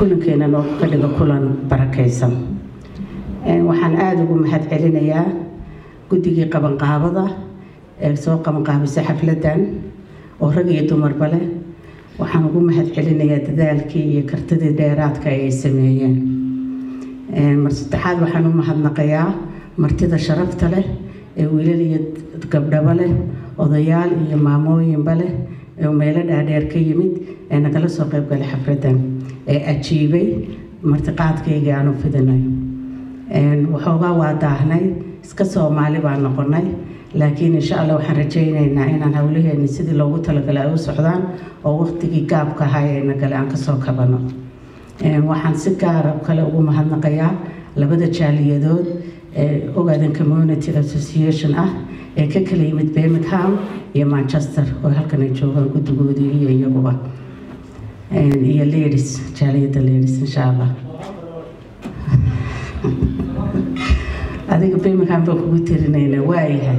kulankeena noo ka dhigo kulan barakaysan waxaan aada ugu mahad celinayaa guddigii qabanqaabada ee soo qabanqaabisay xafladan oo rag iyo dumarba leh waxaan ugu mahad celinayaa dadaalkii iyo kartidii dheeraadka ay sameeyeen mar saddexaad waxaan u mahadnaqayaa martida sharafta leh ee wiilal iyo gabdhaba leh odayaal iyo maamooyinba leh ee meelo dhaadheer ka yimid ee nagala soo qayb galay xafladan ee ajiibay martiqaadkaygii aan u fidinay waxoogaa waa daahnay iska soomaali baan noqonay laakiin insha allah waxaan rajaynaynaa inaan howlaheeni sidii loogu talagalay ay u socdaan oo waqtigii gaabka ahaa ee nagale aan kasoo kabano waxaan si gaara kale ugu mahadnaqayaa labada jaaliyadood ee ogaadan community association ah ee ka kala yimid birmingham iyo manchester oo halkan ay joogaan guddigoodii iyo iyaguba iyo ladies jaaliyadda ladies insha allah adiga birmingham baan kugu tirinayna waayahay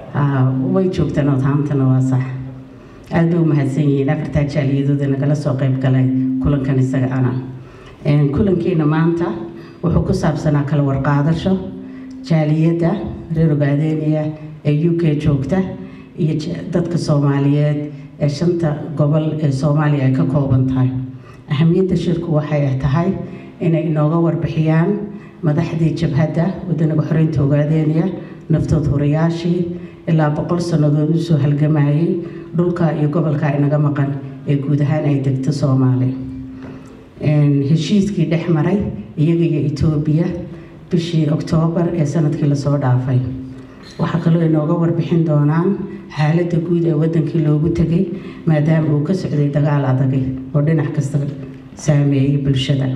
way joogtaan oodhaamtana waa sax aada bay u mahadsan yihiin afartaa jaaliyadooda nagala soo qayb galay kulankan isaga ana kulankiina maanta wuxuu ku saabsanaa kala warqaadasho jaaliyadda reer ogaadeeniya ee u k joogta iyo dadka soomaaliyeed ee shanta gobol ee soomaaliya ay ka kooban tahay ahamiyadda shirku waxay tahay inay inooga warbixiyaan madaxdii jabhadda wadanaga xoreynta ogaadeeniya naftood hurayaashii ilaa boqol sannadood usoo halgamayay dhulka iyo gobolka inaga maqan ee guud ahaan ay degto soomaaliya heshiiskii dhex maray iyaga iyo etoobiya bishii oktoobar ee sanadkii lasoo dhaafay waxaa kaloo inooga warbixin doonaan xaaladda guud ee wadankii loogu tegay maadaama uu ka socday dagaal adagay oo dhinac kasta saameeyay bulshada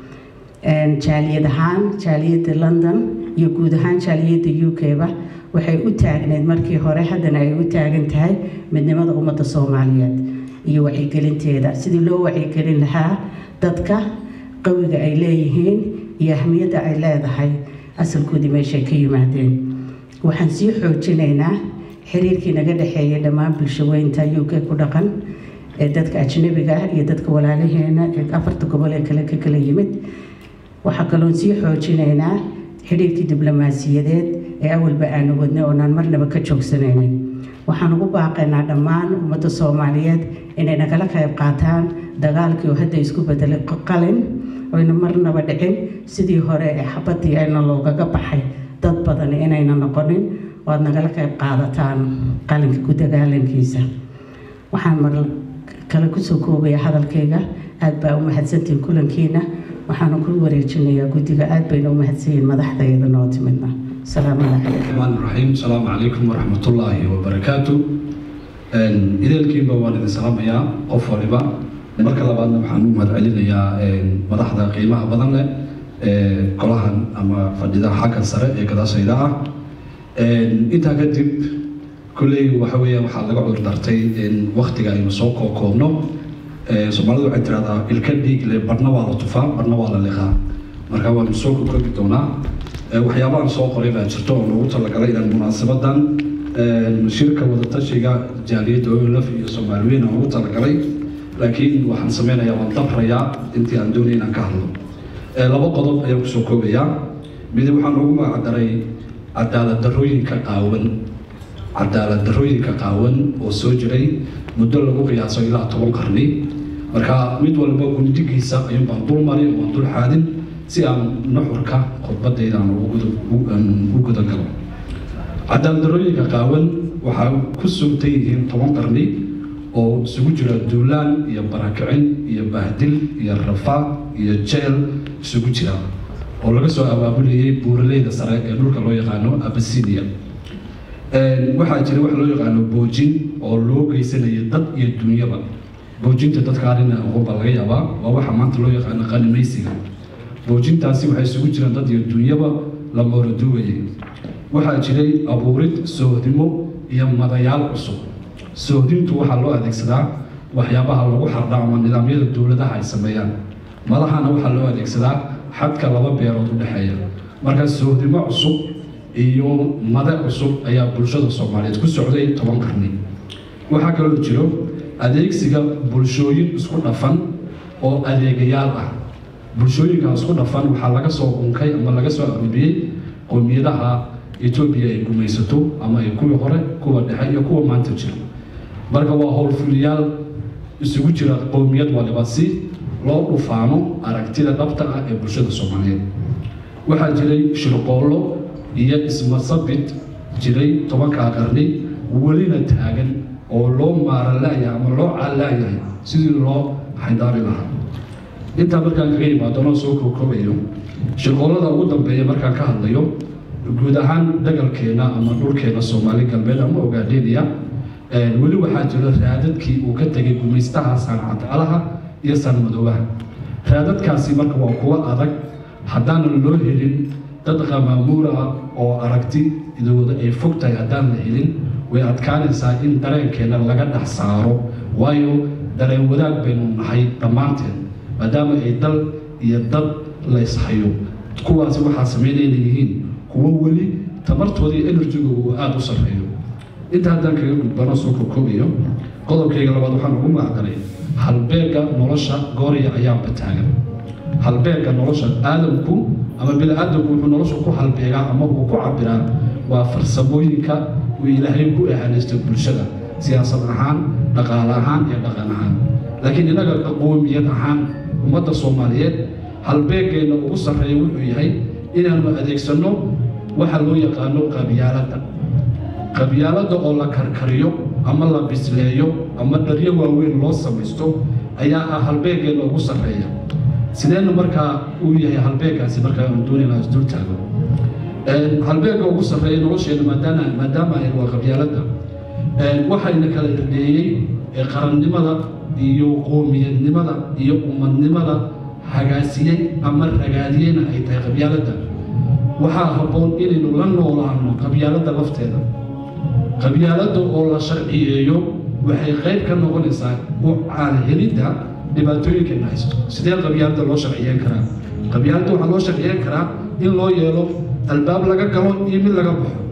jaaliyad ahaan jaaliyadda london iyo guud ahaan jaaliyadda u k-ba waxay u taagneyd markii hore haddana ay u taagan tahay midnimada ummadda soomaaliyeed iyo wacyigelinteeda sidii loo wacyigelin lahaa dadka qawiga ay leeyihiin iyo ahmiyadda ay leedahay asalkoodii meeshay ka yimaadeen waxaan sii xoojinaynaa xiriirkii naga dhexeeyay dhammaan bulshaweynta u k ku dhaqan ee dadka ajnabiga ah iyo dadka walaalaheena ee afarta gobol ee kale ka kala yimid waxaa kaloon sii xoojinaynaa xidhiirkii diblomaasiyadeed ee awalba aanu wadnay oonaan marnaba ka joogsanaynin waxaan ugu baaqaynaa dhammaan ummadda soomaaliyeed inay nagala qayb qaataan dagaalkii oo hadda isku bedelay qalin oyna marnaba dhicin sidii hore ee xabadii ayna loogaga baxay dad badan inayna noqonin oo aad nagala qayb qaadataan qalinka ku dagaalankiisa waxaan mar kale kusoo koobaya hadalkayga aad baa u mahadsantihiin kulankiina waxaana ku wareejinayaa guddiga aad bayna u mahadsanyihiin madaxdayada noo timidna asalaamu calaykum الرحمن الرحيم السلام عليكم ورحمة الله وبركاته ideelkiinba waan idin salaamayaa qof waliba marka labaadna waxaan u mahad celinayaa madaxda qiimaha badan leh ee golahan ama fadhida xagga sare ee gadaashayda ah intaa kadib kolley waxa weeyaan waxaa laga cudur dartay waktiga aynu soo kookoobno soomaalidu waxay tirahdaa ilka dhiig le barna waa la tufaa barna waa la liqaa marka waanu soo kokoobi doonaa waxyaabahan soo qoray baa jirto oo loogu talagalay inaan munaasabadan shirka wadatashiga jaaliyadda olaf iyo soomaaliweyn aan ugu talagalay laakiin waxaan sameynayaa waan dabrayaa intii aan doonay inaan ka hadlo laba qodob ayaan kusoo koobayaa mid waxaan ugu magacdaray cadaalad darooyinka qaawan cadaalad darooyinka qaawan oo soo jiray muddo lagu qiyaaso ilaa toban qarni marka mid walba gundigiisa ayuun baan dul mari waan dul xaadin si aan nuxurka khudbadayda aan u guda galo cadaaldarooyinka qaawan waxaa ku sugtay yihiin toban qarni oo isugu jira duulaan iyo barakicin iyo bahdil iyo rafaad iyo jeel isugu jira oo laga soo abaabulayay buuraleyda sare ee dhulka loo yaqaano abasinia waxaa jira wax loo yaqaano boojin oo loo geysanaya dad iyo dunyaba boojinta dadka arina uquba laga yaabaa waa waxa maanta loo yaqaano qanimaysiga boojintaasi waxay isugu jiraan dad iyo dunyaba la mooladuwayay waxaa jiray abuurid soohdimo iyo madayaal cusub soohdintu waxaa loo adeegsadaa waxyaabaha lagu xardha ama nidaamyada dowladaha ay sameeyaan madahana waxaa loo adeegsadaa xadka laba beerood u dhexeeya marka soohdimo cusub iyo made cusub ayaa bulshada soomaaliyeed ku socday toban qarni waxaa kaloo jiro adeegsiga bulshooyin isku dhafan oo adeegayaal ah bulshooyinka isku dhafan waxaa laga soo unkay ama laga soo arooriyey qowmiyadaha etoobiya ay gumaysato ama ay kuwii hore kuwa dhexe iyo kuwa maanta jira marka waa howlfuliyaal isugu jira qowmiyad waliba si loo dhufaano aragtida dhabta ah ee bulshada soomaaliyeed waxaa jiray shirqoollo iyo ismasabid jiray tobankaa qarni welina taagan oo loo maaralaayahay ama loo caalaayahay sidii loo xaydaari lahaa intaa markaan kaga imaadonoo soo kookoobayo shirqoollada ugu dambeeya markaan ka hadlayo guud ahaan dagalkeena ama dhulkeena soomaali galbeed ama ogaadheeniya weli waxaa jira raadadkii uu ka tegay gumaystaha sancadaalaha iyo sanmadoobaha raadadkaasi marka waa kuwo adag haddaanan loo helin dad qamaamuura ah oo aragti idooda ay fog tahay haddaan la helin way adkaanaysaa in dareenkeena laga dhex saaro waayo dareen wadaag baynu nahay dhammaanteen maadaama ay dal iyo dad la ishayo kuwaasi waxaa samaynaya inay yihiin kuwo weli tamartooda iyo enerjiga uu aada u sarreeyo inta haddaan kaga gudbano soo kokoobayo qodobkayga labaad waxaan ugu magacdaray halbeega nolosha goorya ayaanba taagan halbeega nolosha aadamku ama bini-aadamku wuxuu nolosha ku halbeegaa ama uu ku cabiraa waa farsamooyinka uu ilaahay ku ahanaysto bulshada siyaasad ahaan dhaqaale ahaan iyo dhaqan ahaan laakiin innaga qoomiyad ahaan ummadda soomaaliyeed halbeegeenna ugu sarreeya wuxuu yahay inaanu adeegsanno waxa loo yaqaano qabyaaladda qabyaaladda oo la karkariyo ama la bisleeyo ama dharyo waaweyn loo samaysto ayaa ah halbeegeenna ugu sarreeya sideena markaa uu yahay halbeegaasi markaa aan doonayna isdul taago halbeega ugu sarreeya nolosheena maadaama maadaama ay waa qabyaaladda waxayna kala dhadeeyey qarannimada iyo qoomiyadnimada iyo ummadnimada hagaasiyey ama ragaadiyeyna ay tahay qabyaaladda waxaa habboon inaynu la noolaano qabyaaladda lafteeda qabyaaladda oo la sharciyeeyo waxay qayb ka noqonaysaa u caalhelidda dhibaatooyinkeena haysto sidee qabyaaladda loo sharciyeyn karaa qabyaaladda waxaa loo sharciyeyn karaa in loo yeelo albaab laga galo iyo mid laga baxo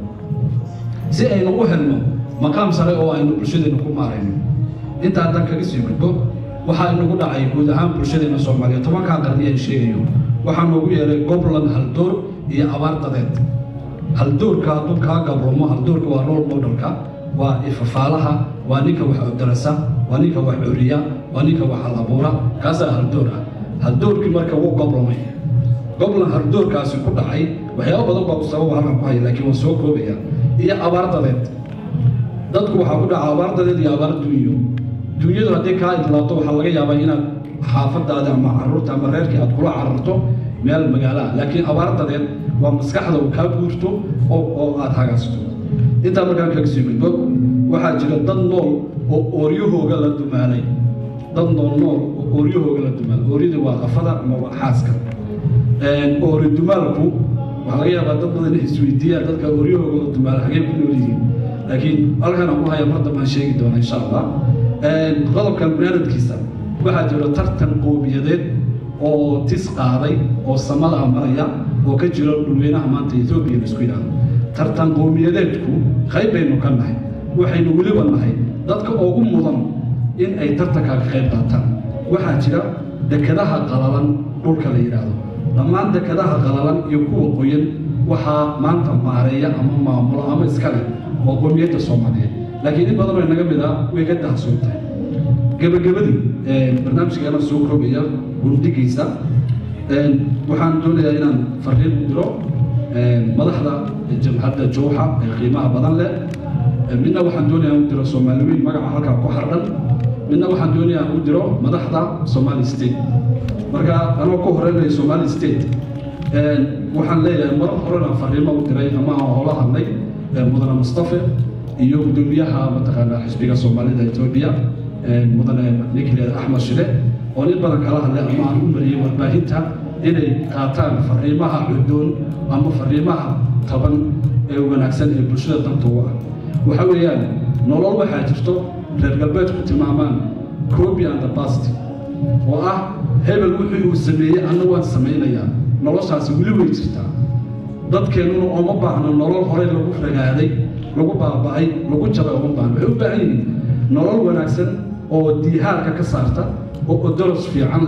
si aynu u helno maqaam sare oo aynu bulshadeena ku maarayno inta haddaan kaga sii gudbo waxaa inagu dhacay guud ahaan bulshadeena soomaaliya tobankaa qarni aan sheegayo waxaa noogu yeelay goblan haldoor iyo abaar dadeed haldoorka hadduu kaa gabromo haldoorka waa role modelka waa ifafaalaha waa ninka wax darasa waa ninka wax curiya waa ninka wax hal abuura kaasaa haldoor ah haldoorkii marka wuu goblomay goblan haldoorkaasi ku dhacay waxyaaba badan baa u sababa halkan ku haya laakiin waan soo koobaya iyo abaar dadeed dadku waxaa ku dhaca abaar dadeed iyo abaar dunyo dunyadu haddii kaa idlaato waxaa laga yaabaa inaad xaafadaada ama caruurta ama reerkii aad kula cararto meel magaalaha laakiin abaar dadeed waa maskaxda uu kaa guurto oo oo aad hagaasto intaa markaan kaga sii gudbo waxaa jira dad nool oo ooryahooga la dumaalay dad nool nool oo ooryahooga la dumaalay ooryada waa qafada ama waa xaaska oori dumaalku waxaa laga yaabaa dad badan isweydiiyaan dadka ooryahooga la dumaalay hagee ku nool yihiin laakiin halkan aan ku haya mar dambaan sheegi doona insha allah qodobkan banaadadkiisa waxaa jira tartan qoomiyadeed oo tis qaaday oo samada maraya oo ka jira dhulweynaha maanta etoobiya laisku yidhaahdo tartan qowmiyadeedku qayb baynu ka nahay waxaynu weliba nahay dadka ugu mudan in ay tartankaa ka qayb qaataan waxaa jira dekadaha qalalan dhulka la yidhaahdo dhammaan dekadaha qalalan iyo kuwa qoyan waxaa maanta maareeya ama maamulo ama iskale oo qowmiyadda soomaaliyeed laakiin in badan oo inaga mid ah way ka dahsoon tahay gabagabadii barnaamijkeena soo koobaya gurdigiisa waxaan doonayaa inaan fariin u diro madaxda jamhadda jowxa ee qiimaha badan leh midna waxaan doonayaa u diro soomaaliweyn magaca halkaa ku xardhan midna waxaan doonayaa u diro madaxda somali state marka anoo ku horeynaya somali state waxaan leeyahay mar horena fariimo u diray ama aan hoola hadlay mudane mustafe iyo gudoomiyaha mataqaanaa xisbiga soomaalida etoobiya mudane ninkii axmed shile oo nin badan kala hadlay ama aan u mariyey warbaahinta inay qaataan fariimaha cudoon ama fariimaha taban ee wanaagsan ee bulshada danta u ah waxa weeyaan nolol waxaa jirto reer galbeedku tilmaamaan copy and the past oo ah hebel wixii uu sameeyey anna waan samaynayaa noloshaasi weli way jirtaa dadkeennuna ooma baahno nolol horey lagu ragaaday lagu baaba'ay lagu jabay ooma baahno waxay u baahan yihiin nolol wanaagsan oo diihaarka ka saarta oo odoros fiican leh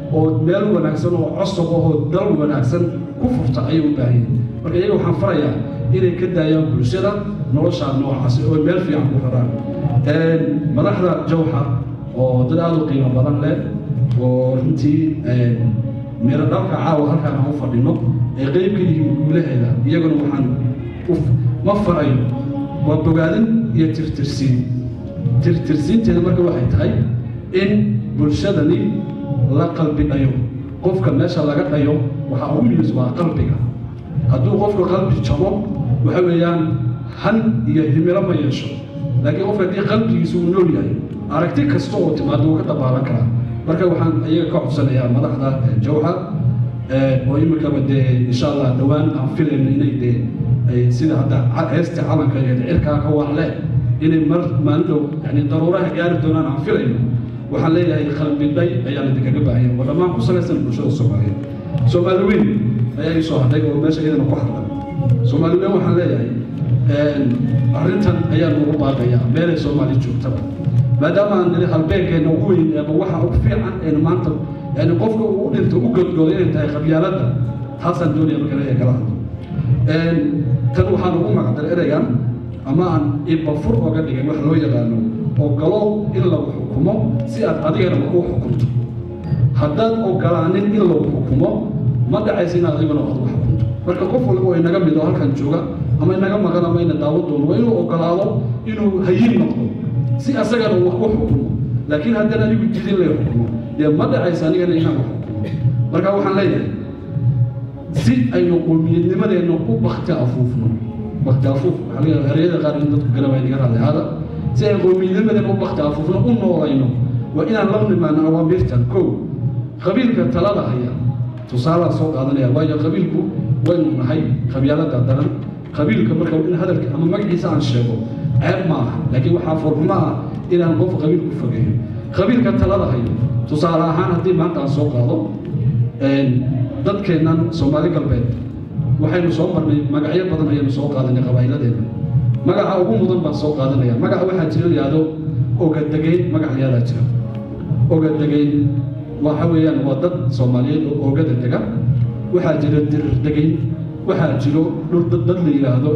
oo meel wanaagsan oo cosab ahoo dal wanaagsan ku furta ayay u baahan yihin marka iyaga waxaan farayaa inay ka daayaan bulshada noloshaa noocaasi oo meel fiican ku raraan madaxda jawxa oo dad aada u qiimo badan leh oo runtii miro dhalka caawa halkaan aan u fadhino ee qeyb ka yihiin guulaheeda iyaguna waxaan ma farayo waa bogaadin iyo tirtirsiin tirtirsiinteeda marka waxay tahay in bulshadani la qalbi dhayo qofka meesha laga dhayo waxaa ugu muhiimsan waa qalbiga hadduu qofka qalbi jabo waxa weeyaan han iyo himilo ma yeesho laakiin qofka haddii qalbigiisa uu nool yahay aragti kasta oo timaado wuu ka dabaalan karaa marka waxaan iyaga ka codsanayaa madaxda jawxa oo iminkaba dee insha allah dhowaan aan filayno inay dee sida hadda heesta calanka iyo cirkaa ka waacle inay mar maalin dhow yani daruuraha gaari doonaan aan filayno waxaan leeyahay qalbi dhay ayaan idinkaga baahanya waa dhammaan ku salaysan bulshada soomaaliyeed soomaali weyn ayaa ii soo hadhay oo meesha iyadana ku hadlan soomaali weyn waxaan leeyahay arrintan ayaa nagu baaqayaa meelay soomaali joogtaba maadaama aan nili halbeegkeena ugu weyn ama waxa ugu fiican een maanta yani qofka uu dhinto u godgoodo inay tahay qabyaaladda taasaan doonaya marka leeyahay kala hadlo tan waxaan ugu magacdal ereygan ama aan ibafur oga dhigay wax loo yaqaano ogolow in lagu xukumo si aad adigana wax u xukunto haddaad ogolaanin in lagu xukumo ma dhacaysa inaad adigana wax u xukunto marka qof walba oo inaga mid oo halkan jooga ama inaga maqan ama ina daawo doono waa inuu ogolaado inuu hayin noqdo si asagana wax u xukumo laakiin haddana anigu didin lay xukumo dee ma dhacaysa anigana inaan wax xukumo marka waxaan leeyahay si aynu qowmiyadnimadeenna u bakti afuufno bakti afuuf waxaa laga yaaba ereyada qaar in dadku garabaa inaga raadli hada si aynu qowmiyadnimadeenna u bakti afuufno u noolayno waa inaan la nimaano awaamirtan kow qabiilka talada haya tusaalaa soo qaadanaya waayo qabiilku waynu nahay qabyaalada daran qabiilka marka in hadalka ama magaciisa aan sheego ceeb ma aha laakiin waxaa furxumo ah inaan qof qabiil ku fogeeyo qabiilka talada hayo tusaale ahaan haddii maanta aan soo qaado dadkeennan soomaali galbeed waxaynu soo marnay magacyo badan ayaynu soo qaadanay qabaa'iladeena magaca ugu mudan baan soo qaadanaya magaca waxaa jira yidhaahdo ogadegeyn magac yaadaa jira ogadegeyn waxa weeyaan waa dad soomaaliyeed oo oogada dega waxaa jira dirir degeyn waxaa jiro dhul dad dad la yidhaahdo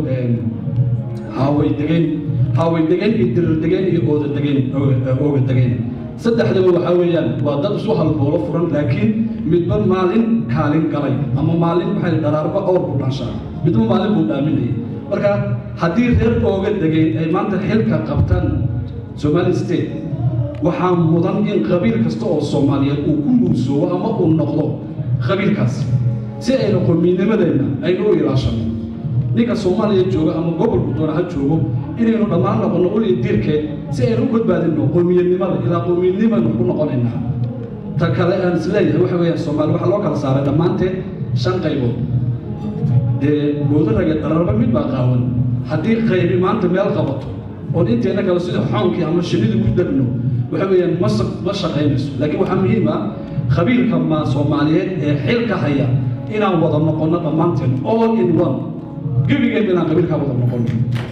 haaway degeyn haaway degeyn iyo dirir degeyn iyo ooda degeyn ooga degeyn saddexdaba waxaa weeyaan waa dad isu halboolo furan laakiin midba maalin kaalin galay ama maalin waxay dharaarba awr ku dhanshaa midba maalin buu dhaaminayay marka haddii reer ooga degeyn ay maanta xilka qabtaan somali state waxaa mudan in qabiil kasta oo soomaaliyeed uu ku muusoobo ama uu noqdo qabiilkaasi si aynu qowmiyadnimadeenna aynu u ilaashano ninka soomaaliya jooga ama gobolku doona ha joogo inaynu dhammaan noqono uliya diirkeed si aynu u badbaadino qowmiyadnimada ilaa qowmiyadnimaynu ku noqonaynaa ta kale aan isleeyahay waxa weeyaan soomaali waxaa loo kala saaray dhammaanteed shan qaybood dee goodaraga dhararba mid baa qaawan haddii qaybi maanta meel qabato oon inteena kale sida xoonkii ama shinnidu ku degno waxa weeyaan ma ma shaqaynayso laakiin waxaa muhiim ah qabiilka ma soomaaliyeed ee xilka haya inaan wada noqono dhammaanteen all in one gebigeen inaan qabiilkaa wada noqono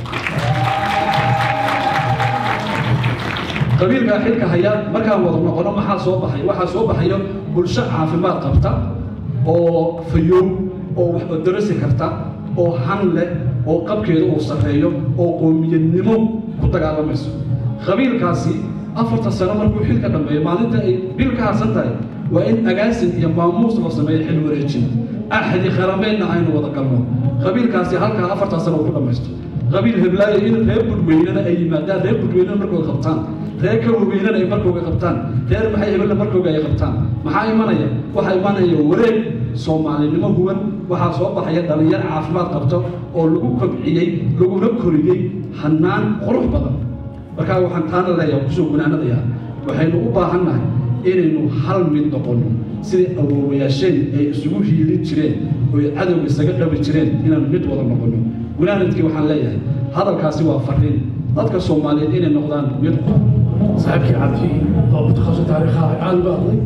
qabiilkaa xilka haya markaan wada noqono maxaa soo baxay waxaa soo baxayo bulsho caafimaad qabta oo fayoob oo wax darasi karta oo han leh oo qabkeeda uu sarreeyo oo qoomiyadnimo ku dagaalamayso qabiilkaasi afarta sano markuu xilka dhammeeyo maalinta ay bil ka harsan tahay waa in agaasin iyo maamuus loo sameeyo xil wareejin axdi qarameedna aynu wada galno qabiilkaasi halkaa afartaa sano uu ku dhammaysto qabiil heblaayo in reer budweynena ay yimaadaan reer budweynena markooda qabtaan reer kawaweynena ay markooga qabtaan reer maxay hebelna markooga ay qabtaan maxaa imanaya waxaa imanaya wareeg soomaalinimo huwan waxaa soo baxaya dhalinyar caafimaad qabto oo lagu kobciyey laguna koriyey hanaan qurux badan markaa waxaan taana leeyahay kusoo gunaanadayaa waxaynu u baahannahay inaynu hal mid noqonno sidai awoowayaasheen ay isugu hiilin jireen oo ay cadowga isaga dhabi jireen inaanu mid wada noqonno gunaanadkii waxaan leeyahay hadalkaasi waa fariin dadka soomaaliyeed inay noqdaan mid صاحبك عبدي او متخصص تاريخها عن بعضي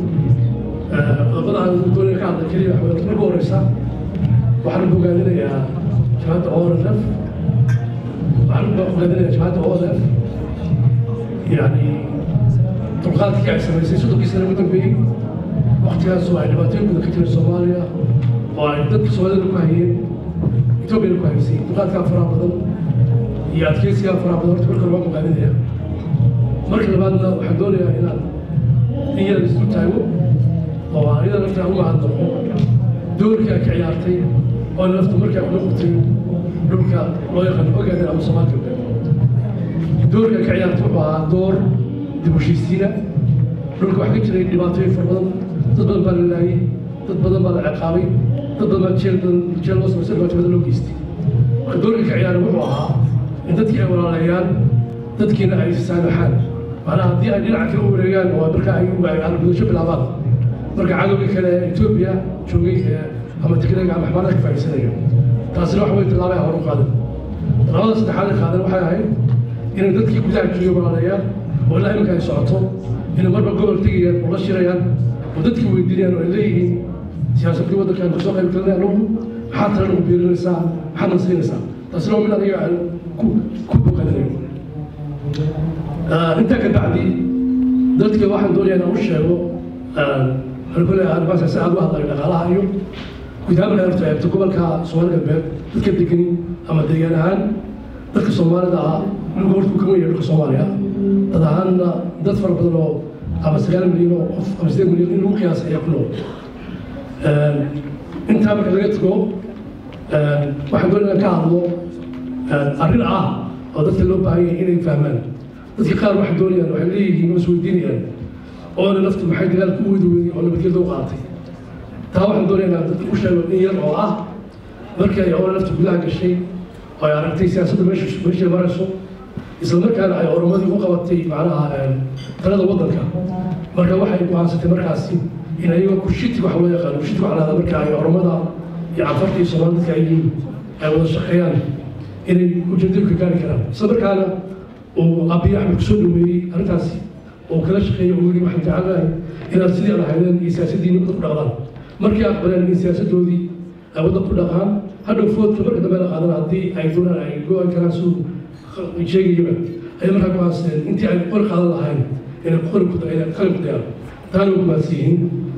طبعا دون كان كريم احمد الغوريسا waxaan bogaadinayaa jaamacadda ORF waxaan bogaadinayaa jaamacadda ORF yani dulqaadkii ay samaysay soddonkii sano ugu dambeeyey waktigaasoo ay dhibaatooyin badan ka jireen soomaaliya oo ay dadka soomaalida ku hayeen etoobiyana ku haysay duqaadkaa faraha badan iyo adkeysigaa faraha badan horta marka waa muqaaninaya marka labaadna waxaan doonayaa inaan in yar isu taago oo aan iyada laftaa uga hadlaqo doorkii ay ka ciyaartay oo lafta markaa ku noqotay dhulka loo yaqaano ogaadan ama soomaal galbeed doorka ay ka ciyaartay wuxuu ahaa door dib u heshiisiina dhulka waxaa ka jiray dhibaatooyin fara badan dad badan baa la laayay dad badan baa la ciqaabay dad badan baa jeel badan jeel loo samaysay dhibaatooyada loo geystay marka doorka ka ciyaaray wuxuu ahaa in dadkii ay walaaleeyaan dadkiina ay saamaxaan macnaha haddii ay dhinaca kale u wareegaan oo marka ay argudasho bilaabaan marka cadowga kale ee etoobiya joogay ee ama tigreega ama xamaarada ka faa'iidsanaya taasina waxa way tallaabay hor u qaadan tallaabada saddexaad ay qaadan waxay ahayd inay dadkii gudaha joogay walaaleeyaan oo ilaa iminka ay socoto inay marba gobol tegayaan oo la shirayaan oo dadkii weydiinayaan oo ay leeyihiin siyaasadkii waddankan kasoo qayb galinaya anugu maxaad tala nagu biirinaysaa maxaad na siinaysaa taasina waa mid aniga aan ku ku boqanayo intaa ka bacdi dadka waxaan doonayaa inaan u sheego waxaan ku leeyahay arrimahaas si aad u hadlayo dhaqaalaha iyo guud ahaan markaad horta eegto gobolka soomaali galbeed dadka degani ama deegaan ahaan dadka soomaalida ah dhulka horta uu ka weyn yahay dhulka soomaaliya dad ahaanna dad fara badan oo ama sagaal milyan oo qof ama sideed milyan in lagu qiyaasay ayaa ku nool intaa marka laga tago waxaan doonaya ka hadlo arrin ah oo dadka loo baahan yahay inay fahmaan dadka qaar waxay doonayaan waxay leeyihiin oo isweydiinayaan oona naftu maxay dagaalka u wadi weyday oo nabadgelda u qaadatay taa waxaan doonayaa inaan dadka u sheego in yar oo ah markii ay oona naftu gudaha gashay oo ay aragtay siyaasadda meesha meeshay marayso isla markaana ay oromadii u qabatay macnaha talada waddanka marka waxay go'aansatay markaasi in ayagoo kurshiti waxa loo yaqaano kurshiti waxa lahada marka ay oromada iyo cafarta iyo soomaalida dadka ay yihiin ay wada shaqeeyaan inay ujeedadu ka gaari karaan isla markaana uu abiy axmed kusoo dhaweeyey arrintaasi oo kala shaqeeyey uu yidhi waxaan jecelnahay inaad sidii aan ahaydeen iyo siyaasaddiini wadda ku dhaqdaan markii aqbaleen in siyaasaddoodii ay wadda ku dhaqaan hadhow foodka marka dambe la qaadan haddii ay doonaan ay go-aan karaan siduu sheegayaba ayay markaa go'aansadeen intii ay qori qaadan lahayn inay qori ku inay qalin ku dayaan taana way go'aansan yihiin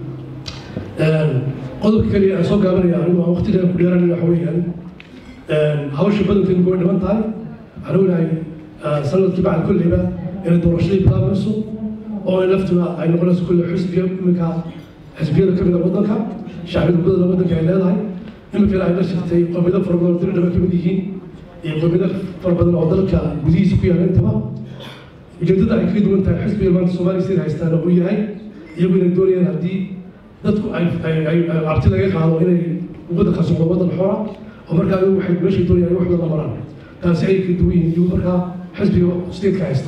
qodobka kaliya aan soo gaabanaya anigu aan waqtiga ku dheeranaya waxa weeyaan hawsha badankeedu way dhiman tahay waxaan ognahay sanadkii bacd kolleyba inay doorashadii bilaabayso oo ay laftuna ay noqonayso kulle xisbiga iminka xisbiyada ka mid a waddanka shacbiyada badana waddanka ay leedahay iminkana ay la shirtay qowmiyado fara badan oo diridhaba ka mid yihiin iyo qowmiyado fara badan oo dalka gudihiisa ku yaala intaba ujeeddada ay kaga duwan tahay xisbiga maanta soomaaliya sida haystaana uu yahay iyagu inay doonayaan haddii dadku ay ay ay cabti laga qaado inay waddankaas noqdo waddan xora oo markaa iyagu waxay meeshay doonayaan ay wax wada maraan taasi ay ka duwan yihiin iyagu markaa xisbiga steedka haysta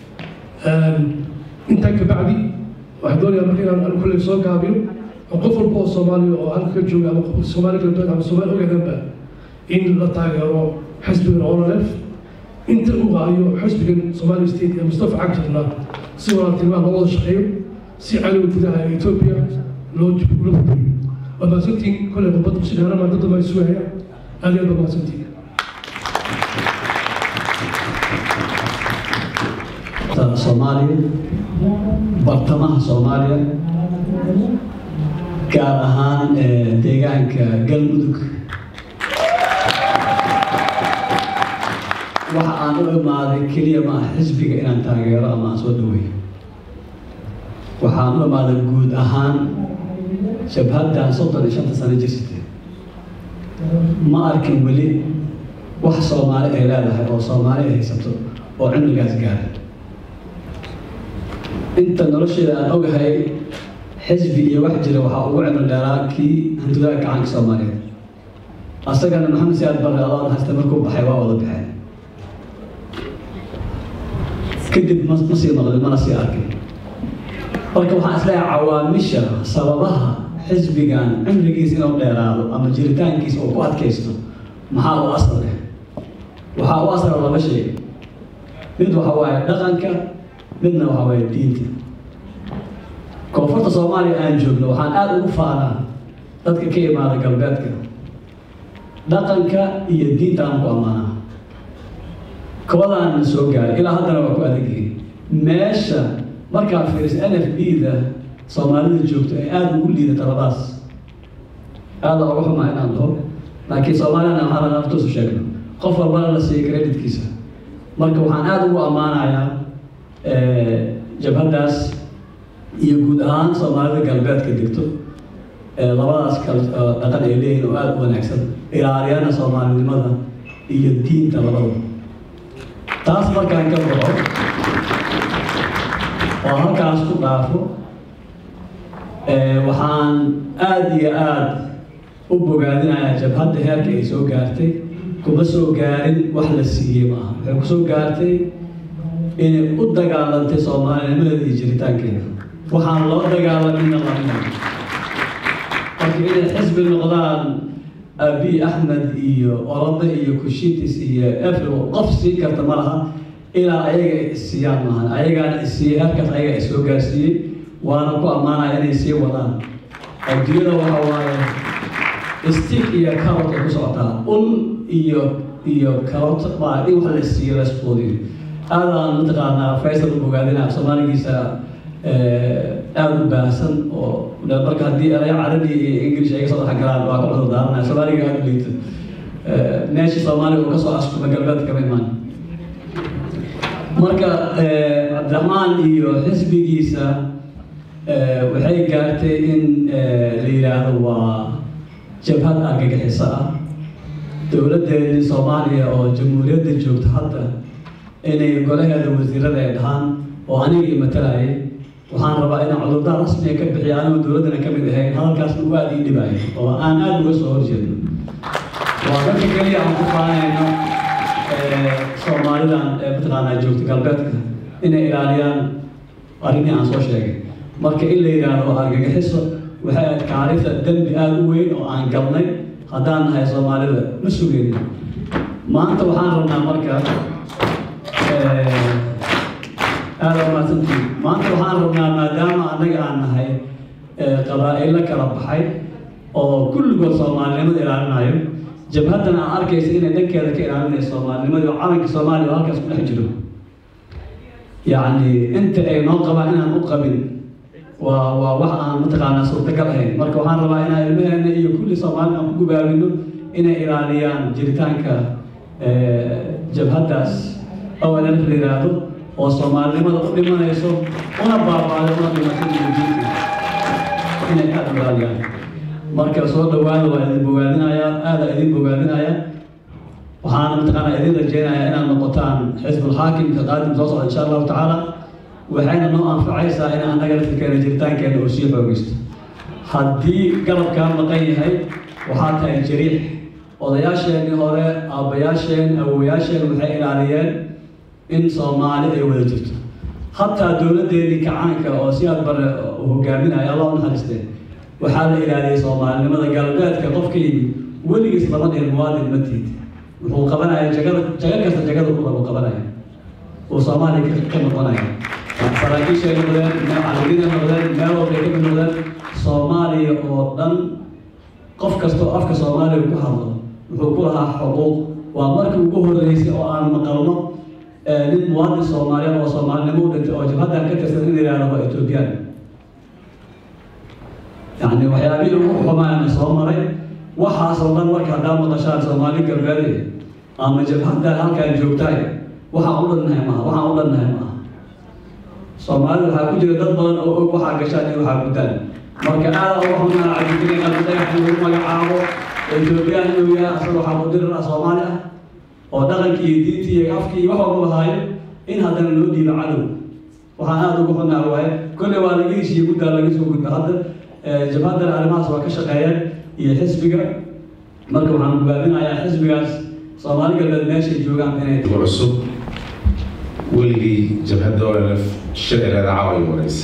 intaa ka bacdi waxaan doonayaa marka inaan anigu kulley soo gaabiyo oo qof walba oo soomaaliya oo halka ka jooga ama soomaali galbeed ama soomaali ogaadanba in la taageero xisbigan ololef inta uu haayo xisbigan somali state ee mustafa cagjarna si walaaltinimaa loo wada shaqeeyo si cadowga gudaha ee etoobiya loo ula badbayo waa mahadsantiin kolley khudbadda kusi dheerama dad damba isugaya aad iyo aad baa mahadsantiin soomaaliya bartamaha soomaaliya gaar ahaan deegaanka galmudug waxa aan u imaaday keliya ma ah xisbiga inaan taageero ama aan soo dhaweeyo waxaan u imaaday guud ahaan shabhaddan soddon iyo shanta sano jirsatay ma arkin weli wax soomaali ay leedahay oo soomaali ay haysato oo cimrigaas gaara inta nolosheeda aan ogahay xisbi iyo wax jira waxaa ugu cimri dheeraa kii hantidaha gacanka soomaaliyeed asagana maxamed siyaad barre adoon haysta markuu baxay waa wada baxeen kadib ma ma sii maqlin mana sii arkin marka waxaan isleeyahay cawaamisha sababaha xisbigan cimrigiisa inuu dheeraado ama jiritaankiisa uu ku adkaysto maxaa u asal leh waxaa u asala laba shay mid waxa waaye dhaqanka midna waxa waaye diinta koonfurta soomaaliya aan joogno waxaan aada ugu faanaa dadka ka imaada galbeedka dhaqanka iyo diinta aan ku ammaanaa kobadaan soo gaaray ilaa haddana waa ku adagyihiin meesha markaa fiiriso n f b da soomaalida joogto ay aada ugu liidata labadaas aada uga xumaa inaan dhaho laakiin soomaaliyana waxaa laga naftuusu sheegno qof walbana la siiya creditkiisa marka waxaan aada ugu ammaanayaa jabhaddaas iyo guud ahaan soomaalida galbeedka degto labadaas kal dhaqan ay leeyihin oo aada u wanaagsan ilaaliyana soomaalinimada iyo diinta labadaba taas markaan ka baxo oo halkaas ku dhaafo waxaan aada iyo aada u bogaadinayaa jabhadda heerka ay soo gaartay kuma soo gaarin wax la siiyey maaha waxay ku soo gaartay inay u dagaalantay soomaalinimadeeda iyo jiritaankeeda waxaan loo dagaalamina lamina marka inay xisbi noqdaan abi axmed iyo olada iyo kushitis iyo efro qof sii karta ma laha ilaa ayaga isiiyaan maahan ayagaana isiiyey heerkaas ayaga is soo gaarsiiyey waana ku ammaanaya inay sii wadaan adduunyada waxa waaye stick iyo carrot ay ku socotaa un iyo iyo carrot baa in wax la siiyo la isquudiyo aadaan mataqaanaa faysal u bogaadina soomaaligiisa aada u baahsan oo marka haddii eraya carabi iyo english ay ka soo dhex galaan waa ka wada daaranaya soomaaliga aada u liito meesha soomaaliga uu kasoo askuma galbeed kama imaan marka cabdiraxmaan iyo xisbigiisa waxay gaartay in la yidhaahdo waa jabhad argagixiso ah dowladdeedii soomaaliya oo jamhuuriyadda joogta hadda inay golaheeda wasiirada ay dhahaan oo anigii matalayay waxaan rabaa inaan cudurdaar rasmiga ka bixiya anigoo dowladdana ka mid ahayn hadalkaasna uu aada ii dhibaayo oo aan aada uga soo horjeedno waa dadka keliya aan ku faanayno soomaalidan ee mataqaanaa joogta galbeedka inay ilaaliyaan arrimii aan soo sheegay marka in la yidhaahdo argagixiso waxay ahayd kaarisa dembi aada u weyn oo aan galnay haddaan nahay soomaalida ma sugeynin maanta waxaan rabnaa marka aada umaasantii maanta waxaan rabnaa maadaama annaga aan nahay qabaa'ilo kala baxay oo kulligood soomaalinimada ilaalinayo jabhaddan aan arkaysa inay dhankeeda ka ilaalinayso soomaalinimada oo calanka soomaaliya oo halkaas ku dhex jiro yacni inta ay noo qabaan inaan u qabin waa waa wax aan mataqaanaa suurtagal ahayn marka waxaan rabaa inaan ilmaheena iyo kulli soomaali aan ku gubaabino inay ilaaliyaan jiritaanka jabhaddaas awalaf la yidhaahdo oo soomaalinimada u dhimanayso una baabaaday una dhimato diinta inay aada u ilaaliyaan marka soo dhawaada waa idin bogaadinayaa aada idin bogaadinaya waxaana mataqaanaa idin rajeynayaa inaad noqotaan xisbulxaakimka qaadim soo socda insha allahu tacaala waxayna noo anfacaysaa in annaga laftirkeena jiritaankeena uu sii xoogaysto haddii garabkaa maqan yahay waxaa tahay jariix odayaasheenii hore aabbayaasheen awowayaasheen waxay ilaaliyeen in soomaali ay wada jirto hataa dowladdeennii kacaanka oo si aad bare hogaaminaya allah u naxariistee waxaa la ilaaliyey soomaalinimada galbeedka qofka yimid weligiis lama dhihin muwaadin ma tiid wuxuu qabanaya jagada jaga kasta jagada ku rabo qabanaya uu soomaaliya ka noqonaya saraakiishay noqdeen macallimiina noqdeen meel walbay ka mid noqdeen soomaaliya oo dhan qof kasta oo afka soomaaliya ku hadlo wuxuu ku lahaa xuquuq waa markii ugu horreysay oo aan maqalno nin muwaadin soomaaliyeed oo soomaalinimo u dhintay oo jabhaddan ka tirsan in la yidhahdo waa etoobiyaan yacni waxyaabihii ugu xumaana soo maray waxaasoo dhan marka haddaa maqashaan soomaali galbeed ama jabhaddan halkaan joogtaay waxaan u dhannahay maaha waxaan u dhannahay maaha soomaalida waxaa ku jira dad badan oo og waxaa gashaan iyo waxaa guddaan marka aada uga xunaa cabdikariin qalbi dhagax in lagu magacaabo etoobiyaan inuu yahay asaga waxaa mudirar ah soomaali ah oo dhaqankii iyo diintii iyo afkii iyo wax walba haayo in haddana loo dhiibo cadow waxaan aada uga xunaa waaye kolley waa laga heshiiye guddaa laga soo gudba hadda jabhaddana arrimahaas waa ka shaqeeyeen iyo xisbiga marka waxaan gubaabinayaa xisbigaas soomaali galbeed meeshay joogaan inay cusub weligii jabhadda olf shicireeda caawa wareysa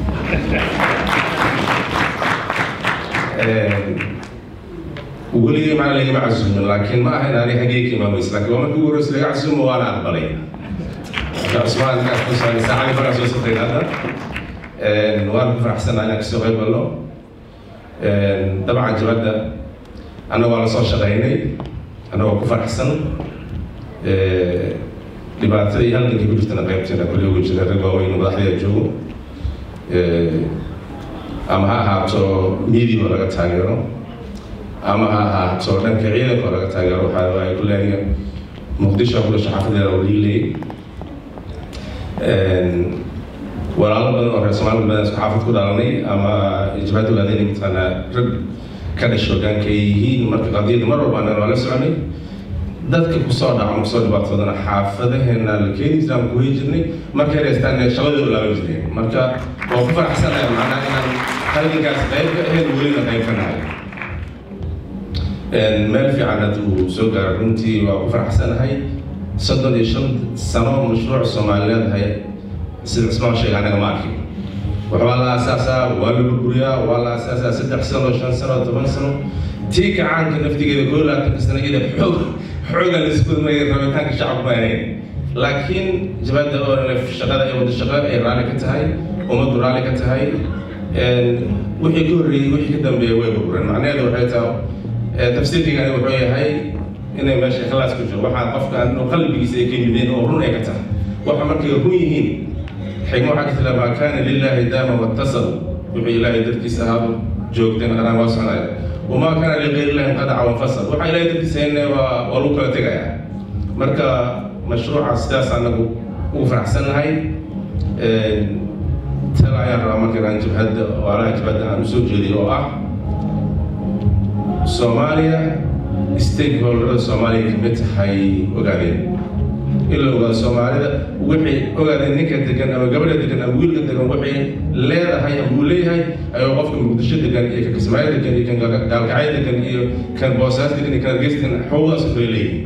weligii macna lagama casuumin laakiin ma ahayn ani xaggee ka imaamaysa laakiin waa markii ugu horeysa laga casuumo waana aqbalay marka cusmaan kusaanaysa cali baa soo sotay hadda waan ku faraxsanaa inaan kasoo qayb galno dabcan jabadda annaga waa la soo shaqaynay annagoo ku faraxsan dhibaatada iyo halgankii ku jirtana qaybteena kulli ugu jira rag waaweyn madaxdaya joogo ama ha ahaato media oo laga taageero ama ha ahaato dhanka ciidanka oo laga taageero waxaa ay ku leeyihiin muqdisho ku dhashay xaafadeeda oo liilay walaalo badan oo reer soomaalida badan isku xaafad ku dhalanay ama jabhadda ogaadeen mataqaanaa rag ka dhashay hogaanka ay yihiin marka qadiyadda mar walba anaan waa la soconay dadka kusoo dhaca kusoo dhibaatoodana xaafadaheena la keeni jiray ama kuhey jirnay markay reestaan shaqadooda laaban jireen marka waa ku faraxsanahay macnaha inaan halgankaas qayb ka ahayn welina qayb ka nahay meel fiican hadda uu soo gaaray runtii waa ku faraxsanahay soddon iyo shan sano mashruuc soomaaliyeed hay sida cismaan sheega anaga ma arkin waxbaa la aasaasaa waa la burburiyaa waa la aasaasaa saddex sano shan sano toban sano tii kacaanka naftigeeda koo laatanka sano iyada xoog xooga la isku may rabitaanka shacabku ma ahayn laakiin jabadda oo shaqada ay wada shaqo ay raalli ka tahay ummaddu raalli ka tahay wixii ka horreeyey wixii ka dambeeya way burbureen macnaheedu waxay tahay tafsiirkigani wuxuu yahay inay meesha ikhlaas ku jiro waxaa qofka inuu qalbigiisa ay ka yimideen oo run ay ka tahay waxa markay run yihiin xigmo waxaa ka tila maa kaana lilaahi daama wattasal wuxuu ilaahay dartiisa ahaado joogteen anaa waa soconaya wamaa kaana ligayr illahi inqadaca wanfasal waxaa ilaahay dartiisa hayne waa waa lagu kala tegaya marka mashruuca sidaas anagu ugu faraxsannahay tala ayaan rabaa marka inaan jabhadda waalaha jabhadda aan usoo jeediyo oo ah soomaaliya stakeholderada soomaaliya kamid tahay ogaadeen in la ogaado soomaalida wixii ogaadeen ninka degan ama gabadha degan ama wiilka degan waxay leedahay ama uu leeyahay ayuu qofka muqdisho degan iyo kan kismaayo degan iyo kan gaalkacyo degan iyo kan boosaas degan iyo kan hargeys degan xuquuqdaas u kala leeyihin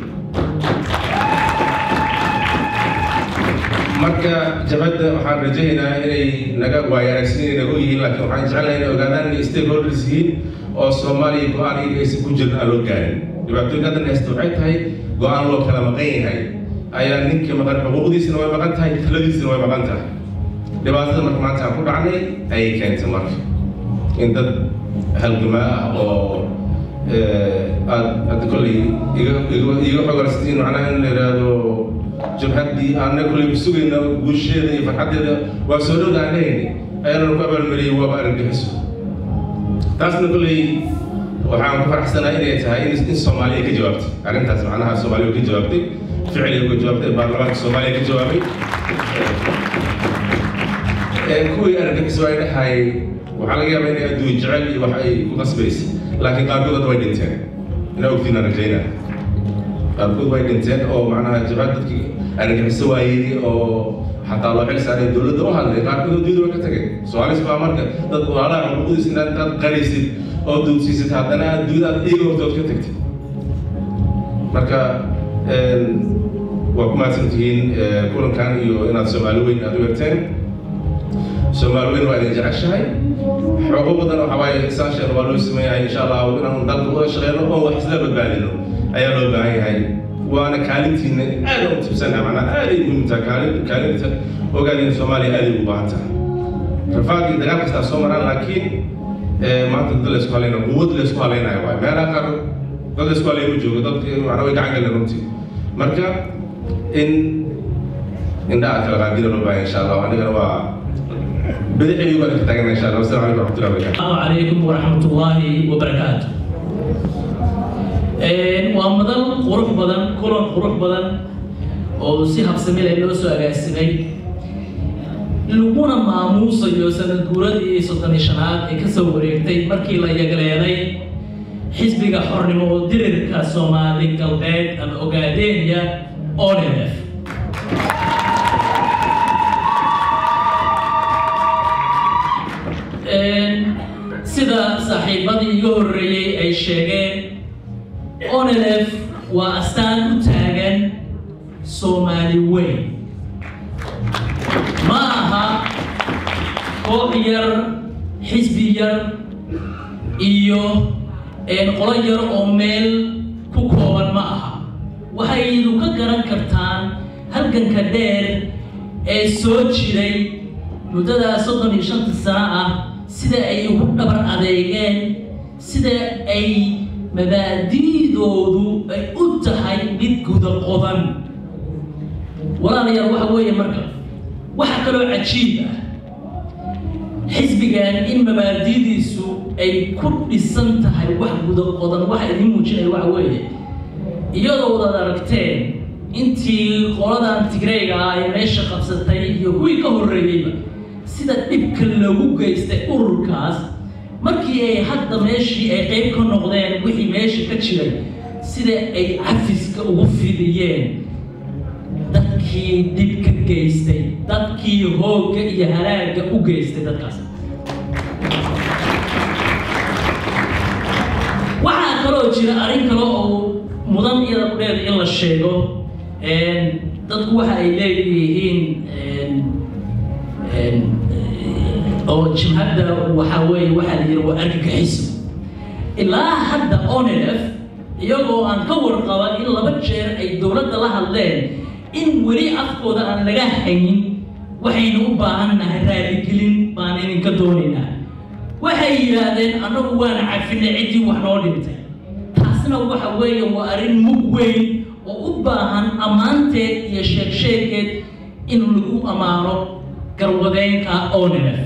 marka jabadda waxaan rajaynayaa inay naga waayo aragsiin naga yihiin laakiin waxaan jecelnahay inay ogaadaan inay stakeholders yihiin oo soomaaliya go-aan iyaga aysan ku jirin aan loo gaarin dhibaatooyinka haddan haysta waxay tahay go-aan loo kala maqan yahay ayaa ninka maqan xuquuqdiisana way maqan tahay taladiisana way maqan tahay dhibaatada marka maanta aan ku dhacnay ayay keentay marka in dad halgamaa ah oo aad hadda kolley iga iga iga xogarsatiin macnaha in la yidhaahdo jabhaddii aanna kolley sugayna guusheeda iyo farxaddeeda waa soo dhowda aan lehayni ayaana ku abaalmariyey waaba argagixiso taasna kolley waxaan ku faraxsanahay inay tahay in in soomaaliya ka jawaabtay arrintaas macnaha soomaaliya ka jawaabtay ficliga ka jawaabtay baarlamaanka soomaaliya ka jawaabay kuwii argagixiso ay dhahay waxaa laga yaabaa inay adduun jecel iyo wax ay ku qasbaysa laakiin qaarkood hadda way dhinteen inaa ogtiin aan rajaynaa qaarkood way dhinteen oo macnaha jabhad dadkii argagixiso waayey oo xataa loo xil saaray dowladda u hadlay qaarkood adduunyada way ka tageen soomaaliis baa marka dad walaalaha xuquuqdiisa inaad intaad qaraysid oo duudsiisid haddana adduunyada aad iyaga hortood ka tagtid marka waa ku mahadsantihiin kulankan iyo inaad soomaali weyn aad u egteen soomaali weyn waa idin jeceshahay xoogo badan waxaa waaye saashan waa loo sameeyahay insha allah inaan dalka uga shaqeyno oo wax isla badbaadino ayaa loo baahan yahay waana kaalintiina aad u tibsanaha macnaha aaday muhiim tahay kaalin kaalinta ogaadeen soomaaliya aaday ugu baahan tahay rafaad iyo dagaal kastaa soo maraan laakiin maanta dad laysku halaynayo quwad laysku halaynayo waay meelaha qaar dad laysku halayo ma joogo dad macnaa way gacan galeen runtii marka in indhaha kala qaadina loo baahan insha allah anigana waa بدحي يقول لك تاجنا ان شاء الله والسلام عليكم ورحمه الله وبركاته السلام عليكم ورحمة الله وبركاته waa madal qurux badan kulan qurux badan oo si habsami leh loo soo agaasimay laguna maamuusayo sanad guuradii soddon iyo shanaad ee kasoo wareegtay markii la yagleeday xisbiga xornimo oo dirirka soomaali galbeed ama ogaadeenya onf sida saaxiibadii iga horreeyey ay sheegeen onelef waa astaan u taagan soomaali weyn ma aha koox yar xisbi yar iyo qolo yar oo meel ku kooban ma aha waxaydu ka garan kartaan halganka dheer ee soo jiray muddadaa soddon iyo shanta sano ah sida ay ugu dhabar adeegeen sida ay mabaadi'doodu ay u tahay mid guda qodan walaalayaal waxa weeye marka waxa kaloo cajiib ah xisbigan in mabaadidiisu ay ku dhisan tahay wax guda qodan waxa idiin muujinaya waxa weeye iyadoo wadaad aragteen intii qoladan tigreyga ah ee meesha qabsatay iyo kuwii ka horreeyeyba sida dhibka lagu geystay ururkaas markii ay hadda meeshii ay qayb ka noqdeen wixii meesha ka jiray sida ay cafiska ugu fidiyeen dadkii dhib ka geystay dadkii hoogga iyo halaagga u geystay dadkaas waxaa kaloo jira arrin kale oo mudan iyada kudheeda in la sheego dadku waxa ay leeyihiin oo jimhadda waxaa weeye waxaa la yidhi waa argagixiso ilaa hadda onelef iyagoo aan ka warqaba in laba jeer ay dowladda la hadleen in weli afkooda aan laga haynin waxaynu u baahan nahay raaligelin baan idinka doonaynaa waxay yidhaahdeen annagu waana cafinay ciddii wax noo dhintay taasna waxa weeye waa arrin mug weyn oo u baahan ammaanteed iyo sheegsheegeed in lagu ammaano garwadeenka onelef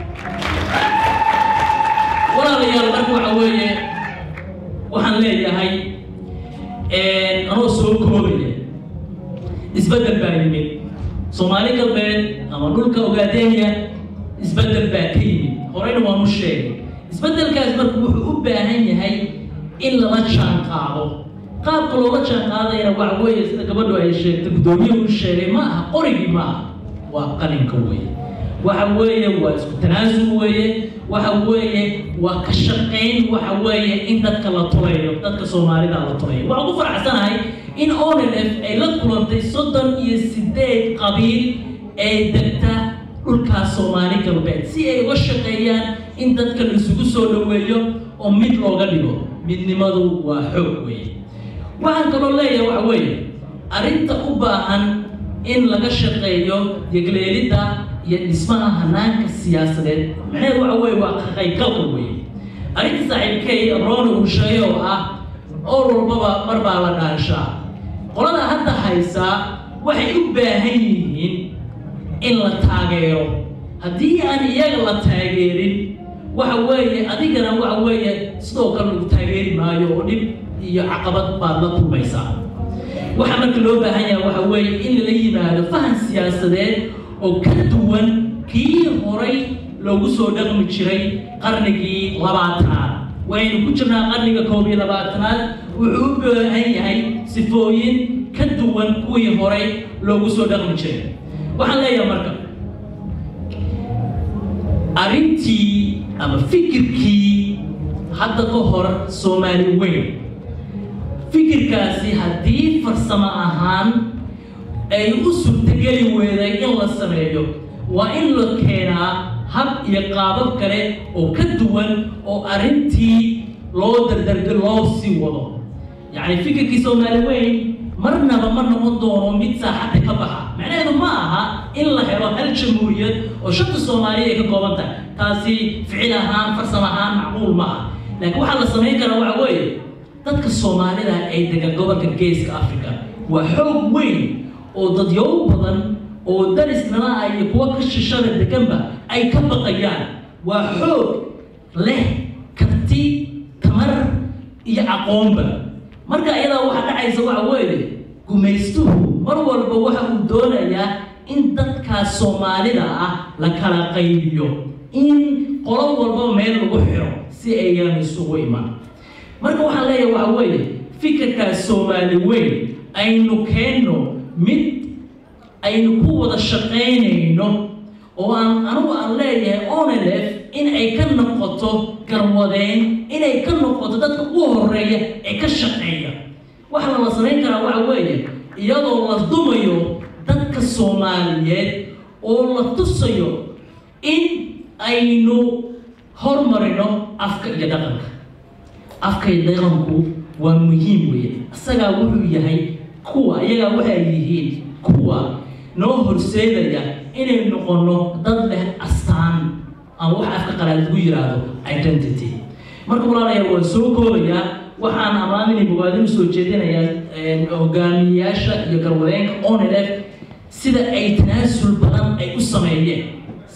walaalayaal marka waxa weeye waxaan leeyahay anoo soo koobaya isbeddel baa yimid soomaali galbeed ama dhulka ogaadenya isbeddel baa ka yimid horeyna waanu sheegay isbeddelkaas marka wuxuu u baahan yahay in lala jaan qaado qaabka loola jaan qaadayana waxa weeye sida gabadhu ay sheegtay guddoomiyuhu u sheegay ma aha qorigii ma aha waa qalinka weeye waxa weeye waa isku tanaasul weeye waxa weeye waa ka shaqayn waxa weeye in dadka la tulayo dadka soomaalida la tulayo waxaan ku faraxsanahay in onelef ay la kulantay soddon iyo sideed qabiil ee degta dhulkaas soomaali galbeed si ay uga shaqeeyaan in dadka la isugu soo dhoweeyo oo mid looga dhigo midnimadu waa xoog weeye waxaan kaloo leeyahay waxa weeye arrinta u baahan in laga shaqeeyo yegleelidda iyo dhismaha hanaanka siyaasadeed macnaheedu waxa weeye waa kaqaybgalka weeye arrinta saaxiibkay rooni uu sheegay oo ah oo walbaba mar baa la dhaanshaa qolada hadda haysaa waxay u baahan yihiin in la taageero haddii aan iyaga la taageerin waxa weeye adigana waxa weeye sidoo kale lagu taageeri maayo oo dhib iyo caqabad baad la kulmaysaa waxa marka loo baahan yahay waxa weeye in lala yimaado fahan siyaasadeed oo ka duwan kii horay loogu soo dhaqmi jiray qarnigii labaatanaad waynu ku jirnaa qarniga koob iyo labaatanaad wuxuu u baahan yahay sifooyin ka duwan kuwii horay loogu soo dhaqmi jiray waxaan leeyahay marka arrintii ama fikirkii hadda ka hor soomaali weyn fikirkaasi haddii farsamo ahaan ay u suurtageli weeday in la sameeyo waa in la keenaa hab iyo qaabab kale oo ka duwan oo arrintii loo dardarga loo sii wado yacni fikirkii soomaali weyn marnaba ma noqon doono mid saaxadda ka baxa macnaheedu ma aha in la helo hal jamhuuriyad oo shanta soomaaliya ay ka kooban tahay taasi ficil ahaan farsamo ahaan macquul ma aha laakiin waxaa la samayn karaa waxa weeye dadka soomaalida ay degan gobolka geeska africa waa xoog weyn oo dadyow badan oo darisnala ah iyo kuwa ka shishada deganba ay ka baqayaan waa xoog leh karti tamar iyo aqoonba marka iyadaa waxaa dhacaysa waxa weeye gumaystuhu mar walba waxa uu doonayaa in dadkaas soomaalida ah la kala qaybiyo in qolo walba meel lagu xiro si ayaan isugu iman marka waxaan leeyahay waxa weeye fikirkaas soomaali weyn aynu keenno mid aynu ku wada shaqaynayno oo aan anigu aan leeyahay onelef in ay ka noqoto garwadeen inay ka noqoto dadka u horeeya ee ka shaqeeya waxa la samayn karaa waxa weeye iyadoo la dumayo dadka soomaaliyeed oo la tusayo in aynu hormarino afka iyo dhaqanka afka iyo dhaqanku waa muhiim weeye isagaa wuxuu yahay kuwa iyagaa waxay yihiin kuwa noo horseedaya inay noqono dad leh astaan ama wax afka qalaad lagu yiraahdo identity marka walaalayaal waan soo koobayaa waxaan amaaminay bogaadin usoo jeedinayaa hogaamiyayaasha iyo garwadeenka onelef sida ay tanaasul badan ay u sameeyeen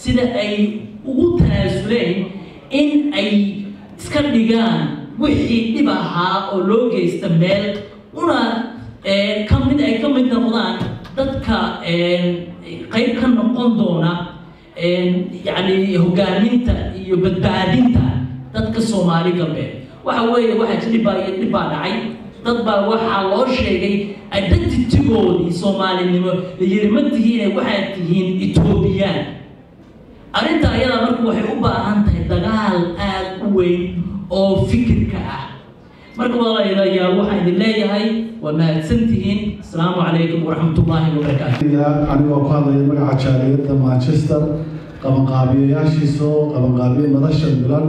sida ay ugu tanaasuleen in ay iska dhigaan wixii dhib ahaa oo loo geysta meel una ka mid ay ka mid noqdaan dadka qayb ka noqon doona yacni hogaaminta iyo badbaadinta dadka soomaali galbeed waxa weeye waxaa dhibaa iyo dhib baa dhacay dad baa waxaa loo sheegay identitygoodii soomaalinimo la yiri ma tihiine waxaad tihiin etoobiyaan arrinta ayada marka waxay u baahan tahay dagaal aad u weyn oo fikirka ah marka walaalayaal waxaan idin leeyahay waa mahadsantihiin asalaamu calaykum waraxmatullaahi wabarakaatu anigoo ku hadlaya magaca jaaliyadda manchester qabanqaabiyayaashiisa oo qabanqaabiye madasha milan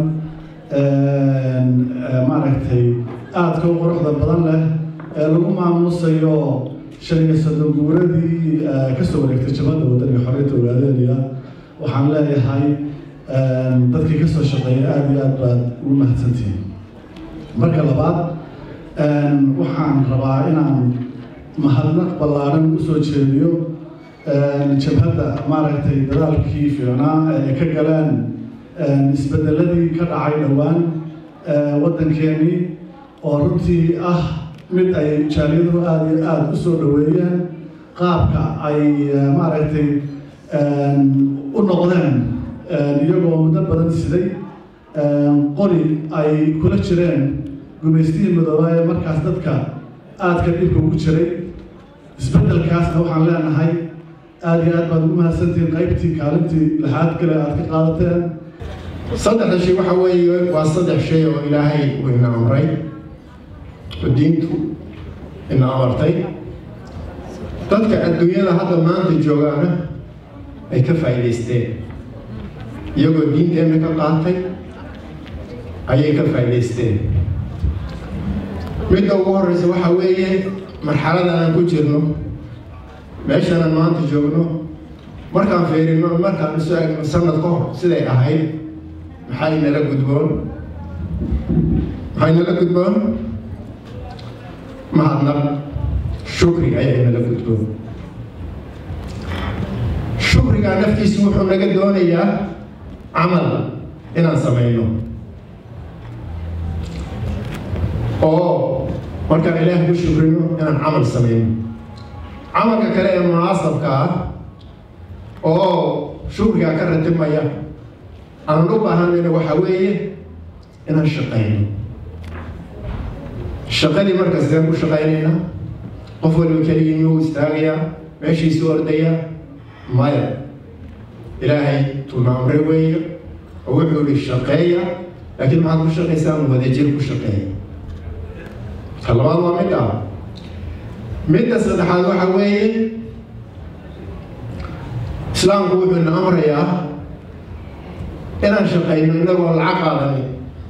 maaragtay aadka u quruxda badan leh ee lagu maamuusayo shan iyo soddon guuradii kasoo wareegtay jabadda wadaniga xorriyadda ogaadeynaya waxaan leeyahay dadkii kasoo shaqeeyay aada iyo aad baad ugu mahadsantihiin marka labaad waxaan rabaa inaan mahadnaq ballaaran usoo jeediyo jabhadda maaragtay dadaalkii fiicnaa ee ka galeen isbedeladii ka dhacay dhowaan waddankeenii oo runtii ah mid ay jaaliyaduhu aada iyo aada u soo dhoweeyeen qaabka ay maaragtay u noqdeen iyagoo muddo badan siday qori ay kula jireen gumaystihii midoobaa ee markaas dadka aadka dhibka ugu jiray isbeddelkaasna waxaan leenahay aada iyo aad baad ugu mahadsantihiin qaybtii kaalintii lixaad kale aad ka qaadateen saddexda shay waxa weeye waa saddex shay oo ilaahay uu ina amray oo diintu ina amartay dadka adduunyada hadda maanta joogaana ay ka faa'iidaysteen iyagoo diinteenna ka qaatay ayay ka faa'iidaysteen midda ugu horreysa waxaa weeye marxaladan aan ku jirno meeshanaan maanta joogno markaan fiirino markaan isu egno sanad ka hor siday ahayd maxaa inala gudboon maxaa inala gudboon mahadnaq shukri ayaa inala gudboon shukrigaa naftiisu wuxuu naga doonayaa camal inaan samayno oo markaan ilaah ku shukrino inaan camal samayno camalka kale ee munaasabka ah oo shukrigaa ka ratibmaya aanan u baahanayna waxaa weeye inaan shaqayno shaqadii marka sideen ku shaqaynaynaa qof waliba keligii miyuu istaagayaa meeshiisu ordayaa maya ilaahay tuuna amre weeye oo wuxuu ihi shaqeeya laakiin maxaad ku shaqaysaan wadajir ku shaqeeya ta labaad waa mid ah midda saddexaad waxa weeye islaamku wuxuu ina amrayaa inaan shaqayno inagoo lacag qaadanin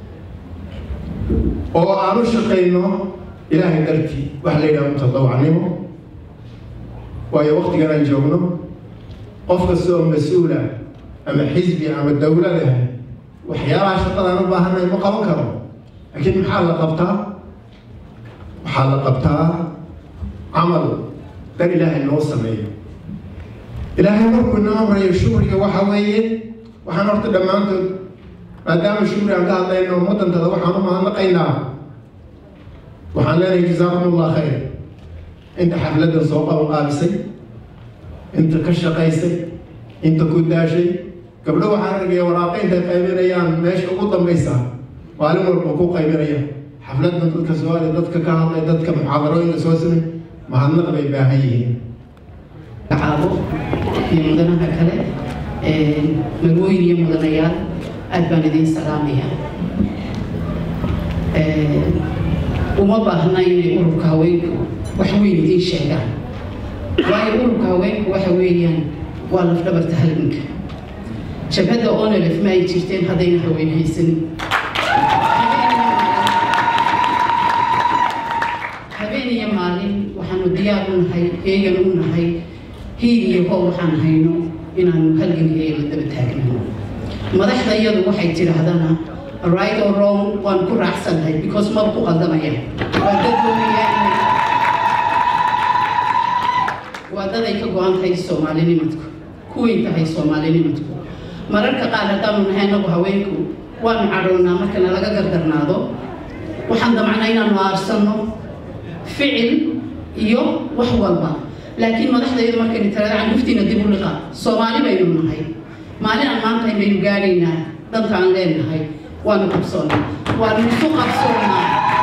oo aan u shaqayno ilaahay dartii waxa la yidhaha mutadawacnimo waayo waktigan aan joogno qof kasta oo mas-uula ama xisbi ama dowlada waxyaalaha shaqadaan u baahanay ma qaban karo laakiin maxaa la qabtaa waxaa la qabtaa camal dan ilaahay noo sameeyo ilaahay markuu ina amrayo shukriga waxa weeye waxaan horta dhammaantood maadaama shukri aan ka hadlayno ummaddantada waxaan u mahadnaqaynaa waxaan leenahay jazaakum allah khayr inta xafladdan soo qaban qaabisay inta ka shaqaysay inta ku daashay gabdho waxaan argaya waraaqo intay qaybinayaan meesha ugu dambaysa maalin walba ku qaybinaya xafladdan dadka sooaaliya dadka ka hadlay dadka muxaadarooyinka soo samay mahadnaq bay baahan yihiin caabo iyo mudanaha kale magooyin iyo mudanayaal aad baan idiin salaamaya uma baahna inay ururka haweenku wax weyn idiin sheegaan waayo ururka haweenku waxa weeyaan waa lafdhabarta halganka jabhadda onelef ma ay jirteen haddayna haween haysanin habeen iyo maalin waxaanu diyaar u nahay heegan u nahay hiig iyo hoob waxaan hayno inaanu halgankeega la daba taagnano madaxda iyadu waxay tidhaahdana right or wrong waan ku raacsannahay because maba ku qaldamaya waa dad doonayaan waa dad ay ka go-an tahay soomaalinimadku kuweyn tahay soomaalinimadku mararka qaar haddaanu nahay anagu haweenku waanu cadhownaa marka nalaga gardarnaado waxaan damacnaa inaanu aarsanno ficil iyo wax walba laakiin madaxdayadu markaynu tirada canduftiina dib u liqa soomaali baynu nahay maalin aan maanta baynu gaadhaynaa danta aan leenahay waanu qabsoonnaa waanu isu qabsoonnaa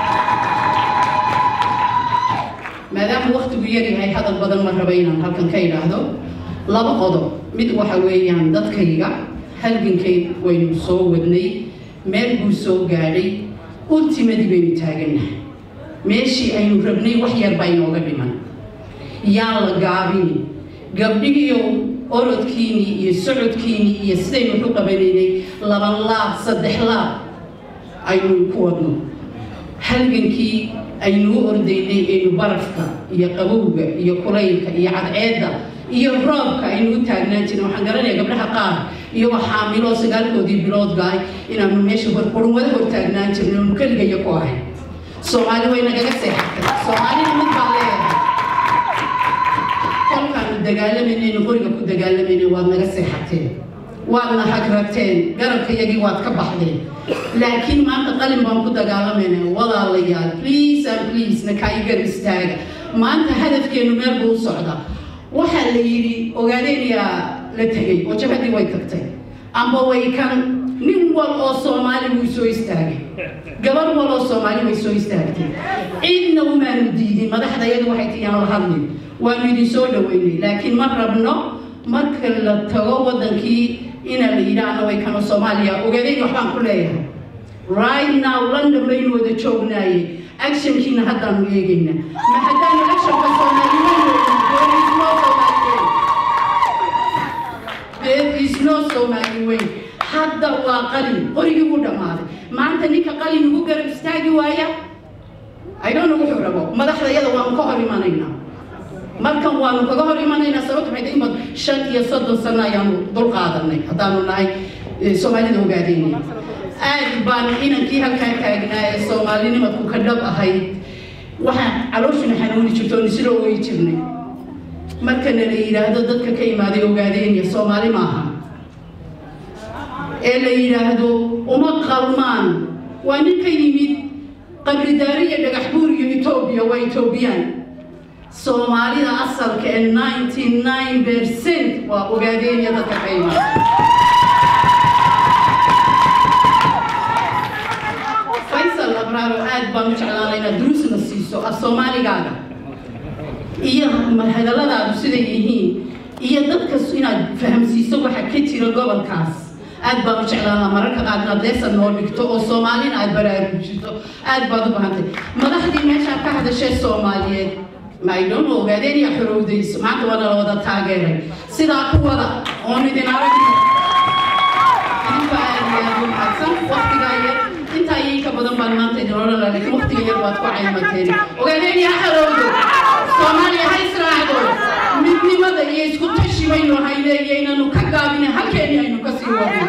maadaama waktigu yar yahay hadal badan ma raba inaan halkan ka idhaahdo laba qodob mid waxa weeyaan dadkayga halgankay waynu soo wadnay meel buu soo gaadhay ultimadii baynu taagannahay meeshii aynu rabnay wax yar baa inooga dhiman yaan la gaabini gabdhigiiyo orodkiinii iyo socodkiinii iyo sidaynu waxu qabanaynay laban laab saddex laab aynu ku wadno halgankii aynu u ordaynay aynu barafka iyo qabowga iyo kulaylka iyo cadceedda iyo roobka aynu u taagnaan jirna waxaan garanaya gabdhaha qaar iyagoo xaamiloo sagaalkoodii bilood gaay inaanu meesha qurunwada hor taagnaan jirnay oonu keligaya ku ahay soomaali way nagaga seexatay soomaalina mid baa leeyahay kolkaanu dagaalamaynayn qoriga ku dagaalamayna waad naga seexateen waadna hagrateen garabkayagii waad ka baxdeen laakiin maanta qalin baan ku dagaalamayna walaalayaal please and please na kaayigar istaaga maanta hadafkeenu meel buu u socdaa waxaa la yidhi ogaadeenyaa la tegay oo jabhadii way tagtay amba way kan nin wal oo soomaali wuu soo istaagay gabar wal oo soomaali way soo istaagtay cidna umaanu diidin madaxda iyadu waxay tiyaan la hadlin waanu idin soo dhaweynay laakiin ma rabno marka la tago wadankii ina la yidhaahno way kano soomaaliya ogaadeen waxbaan ku leeyahay right now london baynu wada joognaaye actionkiina haddaanu eegayna ma haddaanu actionka soomaaliyeyn there is no Somali way hadda waa qalin qorigii u dhammaaday maanta ninka qalin ugu garab istaagi waaya I don't know wuxuu rabo madaxda iyada waanu ka hor imanaynaa markan waanu kaga hor imanaynaa sababta maxay tahay imad shan iyo soddon sano ayaanu dul qaadanay haddaanu nahay soomaalida ogaadeynay aad baan inankii halkaa taagnaa ee soomaalinimadku ka dhab ahayd waxaan calooshuna xanuuni jirto oon isla ooyi jirnay markana la yidhaahdo dadka ka imaaday ogaadeenya soomaali maaha ee la yidhaahdo uma qalmaan waa nin ka yimid qabridaari iyo dhagax buur iyo etoobiya waa etoobiyaan soomaalida asalka ee ninety nine percent waa ogaadeenya dadka ka imaaday faysal abraaro aad baan u jeclaanay inaad duruusna siiso af soomaaligaaga iyo hadalladaadu siday yihiin iyo dadkas inaad fahamsiiso waxa ka jira gobolkaas aad baan u jeclaanaa mararka qaar inaad leesan noo dhigto oo soomaalina aad baraarujiso aad baad u bahantay madaxdii meeshaa ka hadashee soomaaliyeed maydhoon ogaadeen iyo xorowdayso maanta waa nala wada taageeray sidaa ku wada oon idin aragno idinka aad iyo aad u mahadsan waqtigaa yar intaa iyo inka badan baan maanta idin odhan lahaa laakiin waqtiga yar baad ku caymateen ogaadeen iyo xorowdo soomaaliya ha israacdo midnimada iyo isku tashi baynu hayleeyo inaynu ka gaabine halkeeni aynu ka sii wadno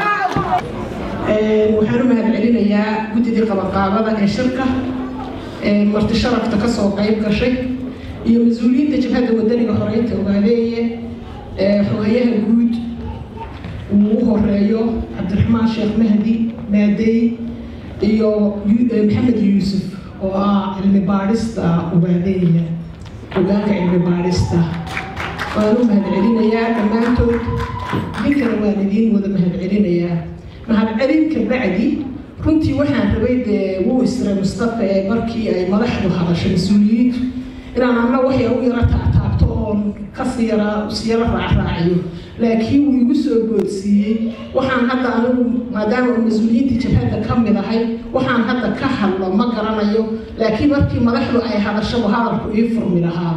waxaan u mahad celinayaa guddidii qabaqaabada ee shirka marti sharafta kasoo qayb gashay iyo mas-uuliyiinta jabhadda wadaniga horeynta ogaadeeye xogayaha guud uu u horeeyo cabdiraxmaan sheekh mahdi maadey iyo maxamed yuusuf oo ah cilmi baadhista ogaadeeya hogaanka cilmi baadhista waan u mahad celinayaa dhammaantood idinkana waan idiin wada mahad celinayaa mahad celinka bacdi runtii waxaan rabay dee wuu isray mustafa ee markii ay madaxdu hadasho mas-uuliyiintu inaan anna waxay u yaro taataabto oon kasii yara siyaro raacraaciyo laakiin wuu igu soo boodsiiyey waxaan hadda anigu maadaama uu mas-uuliyiinta jabhadda ka mid ahay waxaan hadda ka hadlo ma garanayo laakiin markii madaxdu ay hadashaba hadalku ii furmi lahaa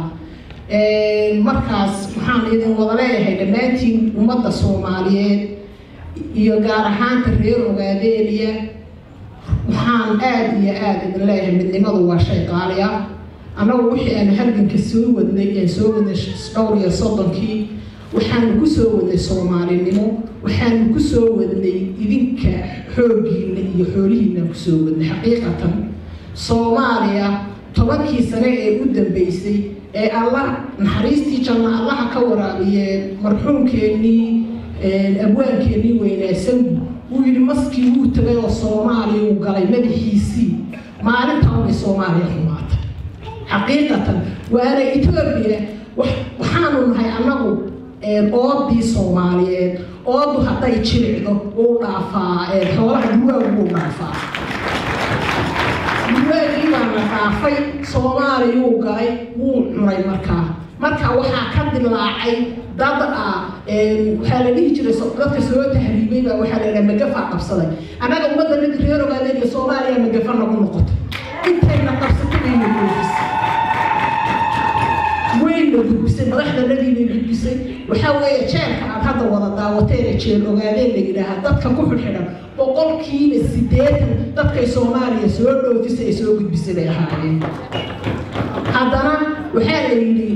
markaas waxaan idin wada leeyahay dhammaantiin ummadda soomaaliyeed iyo gaar ahaanta reer ogaadeeliya waxaan aada iyo aada idin leeyahay midnimadu waa shay qaali ah annagu wixii aanu halganka soo wadnay aan soo wadnay dhowr iyo soddonkii waxaanu ku soo wadnay soomaalinimo waxaanu ku soo wadnay idinka xooggiina iyo xoolihiina ku soo wadnay xaqiiqatan soomaaliya tobankii sane ee u dambeysay ee allah naxariistii janna allaha ka waraabiye marxuumkeennii abwaankeenii weynaasangu wuu yidhi maskii wuu tegay oo soomaaliya uu galay madaxiisii maalintaan bay soomaaliya xumaatay xaqiiqatan waana etoobiya waxaanu nahay annagu oodii soomaaliyeed oodu hadday jiricdo wuu dhaafaa xoolaha duwaagu wuu dhaafaa duwaagii baa la dhaafay soomaaliyuu galay wuu cunay markaa marka waxaa ka dilaacay dad ah waxaa la dhihi jiray dadka soo tahriibay baa waxaa la yidhaha magafaa qabsaday annaga ummadda mid reer ogaadeen iyo soomaaliya magafa nagu noqotay intayna qabsatay bayna goofisay wayna gudbisay madaxdanadii bay gudbisay waxaa weeye jeelka aad hadda wada daawateene jeel ogaadeen la yidhaahaa dadka ku xidxidhan boqolkiiba siddeetan dadkay soomaaliya soo dhoofisay ee soo gudbisay bay ahaayeen haddana waxaa la yidhi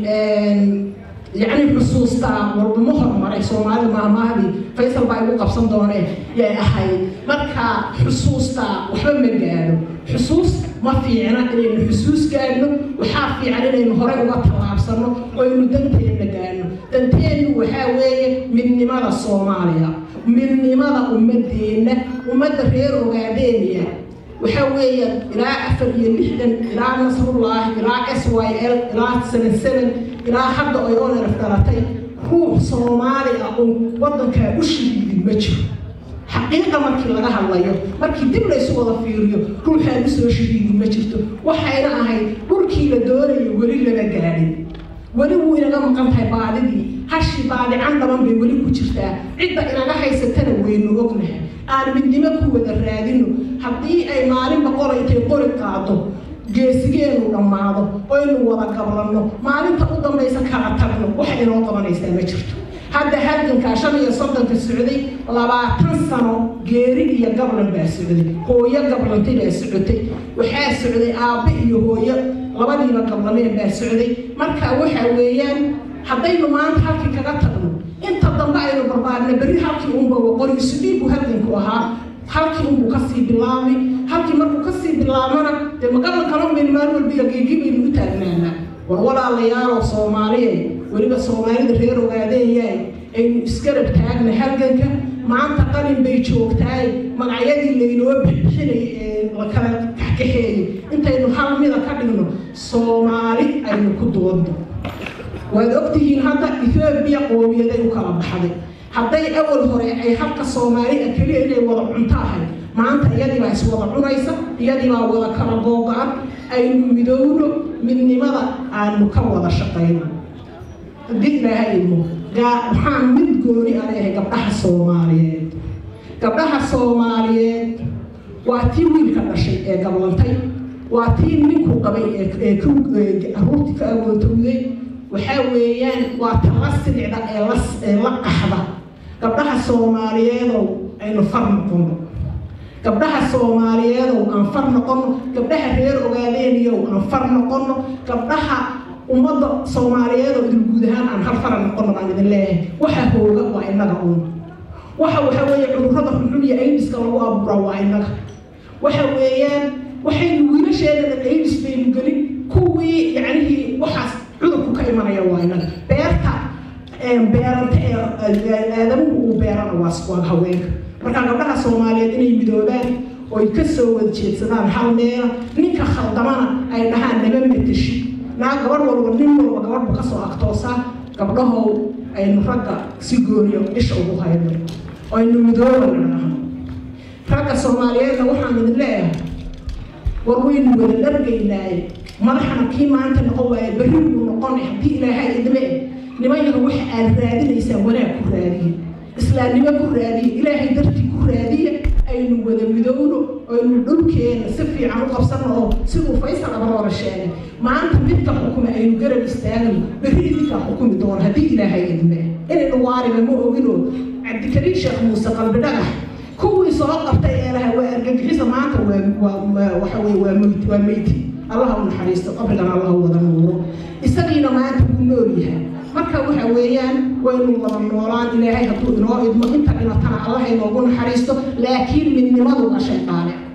yacni xusuustaa walbama hormaray soomaalida maamahdii faysal baa igu qabsan dooneen yay ahayd marka xusuustaa waxba ma gaadho xusuus ma fiicna inaynu xusuus gaadhno waxaa fiican inaynu horey uga tallaabsanno oo aynu danteenna gaadhno danteennu waxaa weeye midnimada soomaaliya midnimada ummadeenna ummadda reer ogaadeeniya waxaa weeye ilaa afar iyo lixdan ilaa nasrullaahi ilaa s y l ilaa seven seven ilaa hadda ay oneraf dhalatay ruux soomaali ah oo waddankaa u shahiidin ma jiro xaqiiqa markii laga hadlayo markii dib laysu wada fiiriyo ruuxaan usoo shahiidin ma jirto waxayna ahayd dhulkii la doonayo weli lama gaadhin weli wuu inaga maqan tahay baadidii hashii baadican dhaban bay weli ku jirtaa cidda inaga haysatana waynu ognahay aan midnimo ku wada raadino haddii ay maalin boqol intay qori qaado geesigeenu dhammaado oynu wada gablanno maalinta u dambaysa kala tagno waxa inoo qabanaysaa ma jirto hadda halgankaa shan iyo soddonka socday labaatan sano geeri iyo gablan baa socday hooyo gablantay baa socotay waxaa socday aabbe iyo hooyo labadiiba gablameen baa socday marka waxa weeyaan haddaynu maanta halkii kaga tagno inta dambe aynu barbaarna berri halkii unba waqori isu dhiibu halganku ahaa halkii unbuu kasii bilaabay halkii markuu kasii bilaabana dee magalan kalon baynu maalin walbiga geegi baynu u taagnaanaa war walaalayaaloo soomaaliye weliba soomaalida reer ogaadeeyaay aynu isgarab taagna halganka maanta qalin bay joogtaay magacyadii laynoo bixinay ee la kala kaxkaxeeyey intaynu hal mida ka dhigno soomaali aynu ku doodno waad ogtihiin hadda ethoobiya qoomiyaday u kala baxday hadday awal hore ay halka soomaali ah keliya inay wada cunto ahay maanta iyadiibaa iswada cunaysa iyadiibaa wada kala googo-an aynu midowno midnimada aanu ka wada shaqayno haddii ilaahay idmo waxaan mid gooni a leeyahay gabdhaha soomaaliyeed gabdhaha soomaaliyeed waa tii wiilka dhashay ee gablantay waa tii ninku qabay ee caruurtii ka agootowday waxaa weeyaan waa tala silicda ee la qaxda gabdhaha soomaaliyeedow aynu far noqono gabdhaha soomaaliyeedow aan far noqono gabdhaha reer ogaadeeniyow aan far noqono gabdhaha ummadda soomaaliyeedow idin guud ahaan aan hal fara noqono baan idin leeyahay waxa hooga waa innaga uun waxa waxa weeye cudurrada xunxun iyo aydiska lagu abuuraa waa innaga waxa weeyaan waxaynu wiilasheedana aydis baynu gelin kuwii yacnihii waxaas cudurku ka imanaya waa innaga beerta beeranta ee aadamuhu uu beerana waa waa haweenka marka gabdhaha soomaaliyeed inay midoobaan oy ka soo wada jeedsadaan hal meela ninka khaldamana ay dhahaan nama matashi naa gabadh walba nin walba gabadhba kasoo agtoosaa gabdhahow aynu ragga si gooniyo isha ugu hayno aynu midoobana dhahan ragga soomaaliyeedna waxaan idin leeyahay war waynu wada dhargaynaaye madaxana kii maanta noqon waaye berri buu noqonay haddii ilaahay idme nimanyaha waxa aad raadinaysaa wanaag ku raadiye islaamnimo ku raadiye ilaahay dartii ku raadiye aynu wada midowno aynu dhulkeena si fiican u qabsano oo siduu faysal abaroora sheegay maanta midka xukuma aynu garab istaagno berri idinkaa xukumi doono haddii ilaahay idme inaynu waariba ma ogino cabdikariin sheekh muuse qalbi dhagax kuwii soo qabtay ee laha waa argagixisa maanta waa waxa weye waa meyti waa meyti allaha u naxariisto qabrigana allaha wada nuuro isagiina maanta wuu nool yahay marka waxa weeyaan waynu wada noolaan ilaahay hadduu inoo idmo inta dhinatana allaha inoogu naxariisto laakiin midnimadu waa shayqaale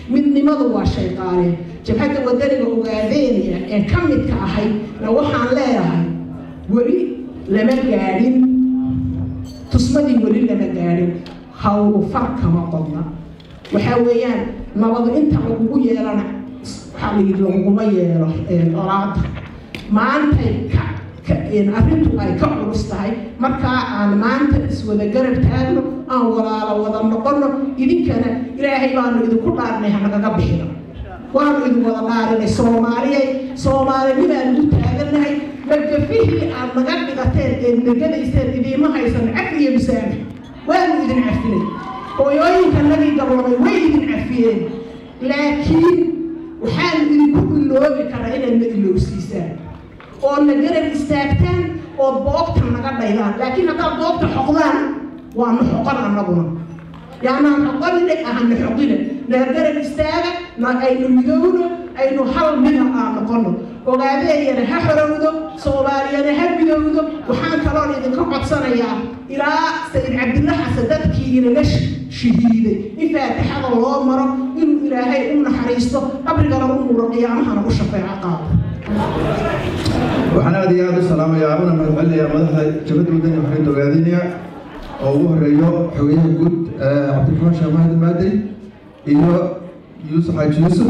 midnimadu waa shayqaale jabhadda wadaniga ogaadeynaya ee ka midka ahay na waxaan leedahay weli lama gaadhin tusmadii weli lama gaadhin hawlu far kama qodna waxaa weeyaan nabadu inta lagugu yeelana waxaa la yidhi laguguma yeelo olaada maantay ka arrintu ay ka culus tahay markaa aan maanta iswada garab taagno aan walaalo wada noqono idinkana ilaahay baanu idinku dhaarnay hanagaga bixino waanu idin wada dhaarinay soomaaliyay soomaalinimaan ugu taagannahay magafihii aad naga dhigateen ee negadayseen idiima haysan cafi iyo musaamax waanu idin cafinay hooyooyinka nagii gablamay way idin cafiyeen laakiin waxaanu idinku iloobi karaa inaad na ilowsiisaan oo na garab istaagtaan oo boobta naga dhaydaan laakiin haddaad boobta xoqdaan waanu xoqon annaguna yaanaan xoqonine ahana xoqine na garab istaaga na aynu midowno aynu hal mida aan noqono ogaadeeyana ha xorowdo soomaaliyana ha midowdo waxaan kaloon idinka codsanayaa ilaa sayid cabdilla xasan dadkii inaga shahiiday in faatixada loo maro inuu ilaahay u naxariisto qabrigana u muro qiyaamahana u shafeeco qaado waxaan aad iyo aad u salaamayaa una mahadcelinayaa madaxda jabadda wadani xorriyadda ogaadeynaya oo ugu horeeyo xogeyaha guud cabdiraxmaan sheekh mahdi maadey iyo yuusuf xaaji yuusuf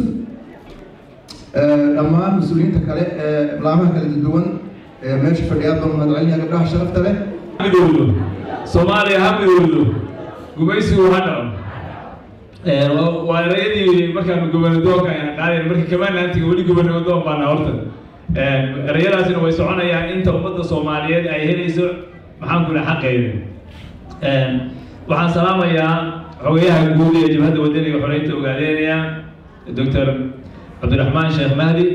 dhammaan mas-uuliyiinta kale ee laamaha kala duwan ee meesha fadhiyaad baan mahadcelinaya gabdhaha sharafta leh midowdo soomaaliya ha midowdo gumaysigu ha dhaco waa erayadii markaanu gobernadoonka ayaan qaadayn marka kamaanaantiga weli gobernadoon baana horta erayadaasina way soconayaan inta ummadda soomaaliyeed ay helayso maxaan ku dhaha xaqeeda waxaan salaamayaa xogayaha guud ee jabhadda wadaniga xoreynta ogaadeynaya doctor cabdiraxmaan sheekh mahdi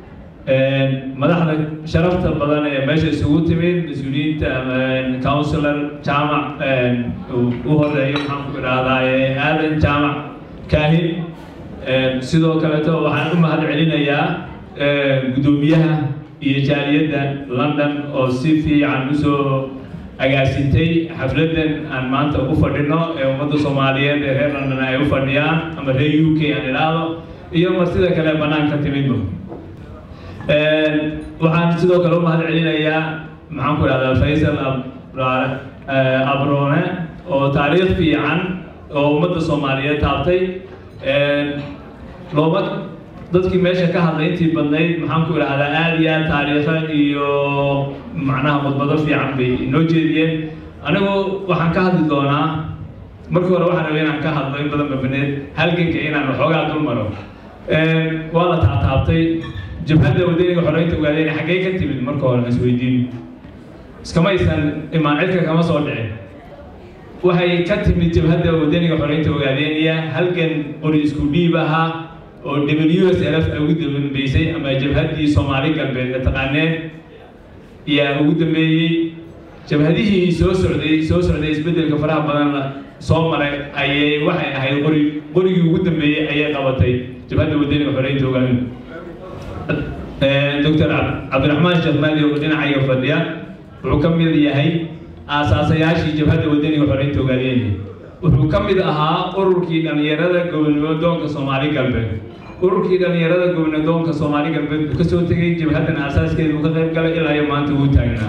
madaxda sharafta badan ee meesha isugu timid mas-uuliyiinta councilor jaamac u horeeyo maxaan ku idhaahdaa aadan jaamac kaahin sidoo kaleeto waxaan u mahad celinayaa guddoomiyaha iyo jaaliyadda london oo si fiican usoo agaasintay xafladan aan maanta ugu fadhino ee ummadda soomaaliyeed ee reer london ay u fadhiyaan ama reer u k aan idhaahdo iyo martida kale banaanka timidba waxaan sidoo kale u mahad celinayaa maxaan ku idhahdaa faysal abrone oo taariikh fiican oo ummadda soomaaliyeed taabtay looma dadkii meesha ka hadlay intii badnayd maxaan ku idhahdaa aada iyo aad taariikha iyo macnaha khudbado fiican bay inoo jeediyeen anigu waxaan ka hadli doonaa markii hore waxaan rabay inaan ka hadlo in badan babaneed halganka inaan waxoogaa dul maro waa la taataabtay jabhadda wadaniga xoreynta ogaadeen xaggee ka timid marka hore isweydiin iskamaysan imaan cidka kama soo dhicin waxay ka timid jabhadda wadaniga xoreynta ogaadeeniya halgan qori isku dhiib ahaa oo w s l f ay ugu dambeysay ama jabhaddii soomaali galbeed ee taqaaneen yaa ugu dambeeyey jabhadihii soo socday soo socday isbeddelka faraha badan soo maray ayay waxay ahayd qori qorigii ugu dambeeyey ayay qabatay jabhadda wadaniga xoreynta ogaadeen doctor cabdiraxmaan sheekh maadi oo dhinacayga fadhiya wuxuu ka mid yahay aasaasayaashii jabhadda wadaniga xoreynta ogaadeen wuxuu ka mid ahaa ururkii dhallinyarada gobnadoonka soomaali galbeed ururkii dhallinyarada gobnadoonka soomaali galbeed uu kasoo tegay jabhaddan aasaaskeeda uu ka qayb galay ilaa iyo maanta uu taagnaa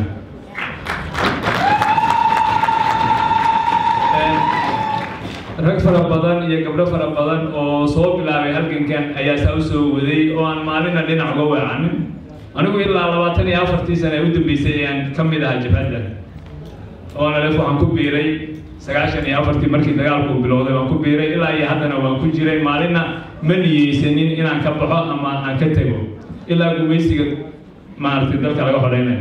rag fara badan iyo gabdho fara badan oo soo bilaabay halgankan ayaa saa usoo waday oo aan maalina dhinac uga weecanin anigu ilaa labaatan iyo afartii sane u dambeysay ayaan ka mid ahaa jabhadda oona lef waxaan ku biiray sagaashan iyo afartii markii dagaalku bilowday waan ku biiray ilaa iyo haddana waan ku jiray maalinna ma niyeysanin inaan ka baxo ama aan ka tego ilaa gumaysiga maaragtay dalka laga hodhaynayo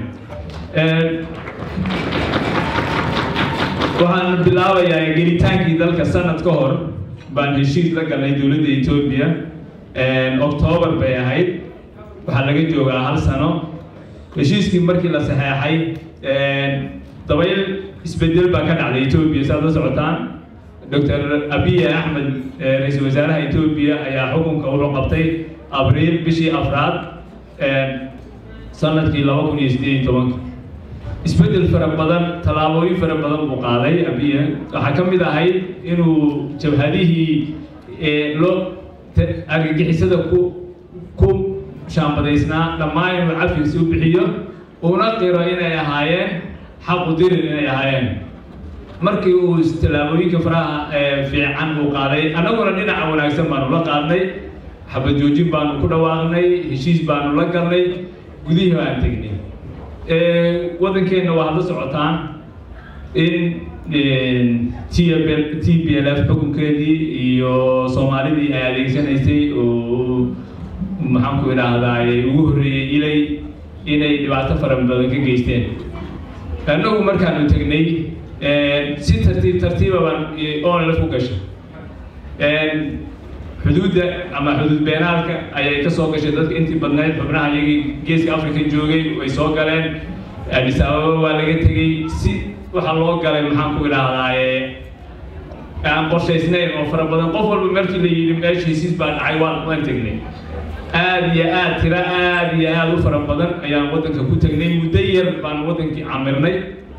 waxaan bilaabayaa gelitaankii dalka sanad ka hor baan heshiis la galnay dowladda etoobiya octoobar bay ahayd waxaa laga joogaa hal sano heshiiskii markii la saxeexay dabayl isbedel baa ka dhacday etoobiya saad la socotaan doctor abiy axmed ra-iisul wasaaraha etoobiya ayaa xukunka wuxuu qabtay abriil bishii afraad sanadkii laba kun iyo sideed iyo tobanka isbedel fara badan tallaabooyin fara badan buu qaaday abiye waxaa ka mid ahayd inuu jabhadihii loo argagixisada ku ku shaambadaysnaa dhammaan inuu cafigiisa u bixiyo uuna qiro inay ahaayeen xaqu dirir inay ahaayeen markii uu tallaabooyinka faraha fiican uu qaaday annaguna dhinaca wanaagsan baanu la qaadnay xabad joojin baanu ku dhawaaqnay heshiis baanu la galnay gudihii baan tegnay waddankeenna waa hadla socotaan in t b l f xukunkeedii iyo soomaalidii ay adeegsanaysay oo maxaan ku idhaahdaa ugu horreeyey ilay inay dhibaato fara badan ka geysteen annagu markaanu tegnay si tartiib tartiiba baan onlf u gashay xuduudda ama xuduud beenaalka ayay ka soo gashay dadka intii badnayd xubnaha iyagii geeska africa joogay way soo galeen addis ababa waa laga tegey si waxaa loo galay maxaan ku idhaahdaaye aan qorshaysnayn oo fara badan qof walba markii la yidhi meesha hesiis baa dhacay waan waan tegnay aad iyo aad tiro aad iyo aad u fara badan ayaan waddanka ku tegnay muddo yar baan waddankii camirnay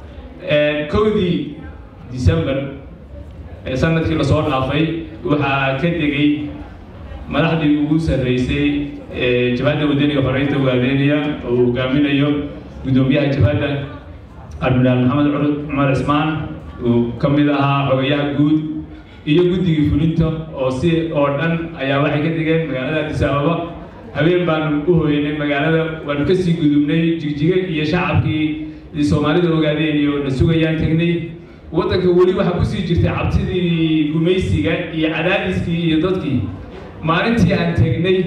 kowdii december sanadkii lasoo dhaafay waxaa ka degay madaxdii ugu sarreysay jabhadda wadaniga xoreynta waadeeniya oo uu hogaaminayo guddoomiyaha jabhadda admiraal maxamed cumar cismaan uu ka mid ahaa xogayaha guud iyo guddigii fulinta oo si oo dhan ayaa waxay ka degeen magaalada addis ababa habeen baanu u hoynay magaalada waanu kasii gudubnay jigjiga iyo shacabkii soomaalida ogaadeen iyo na sugayaan tegnay waddanka weli waxaa kusii jirtay cabsidii gumaysiga iyo cadaadiskii iyo dadkii maalintii aan tegnay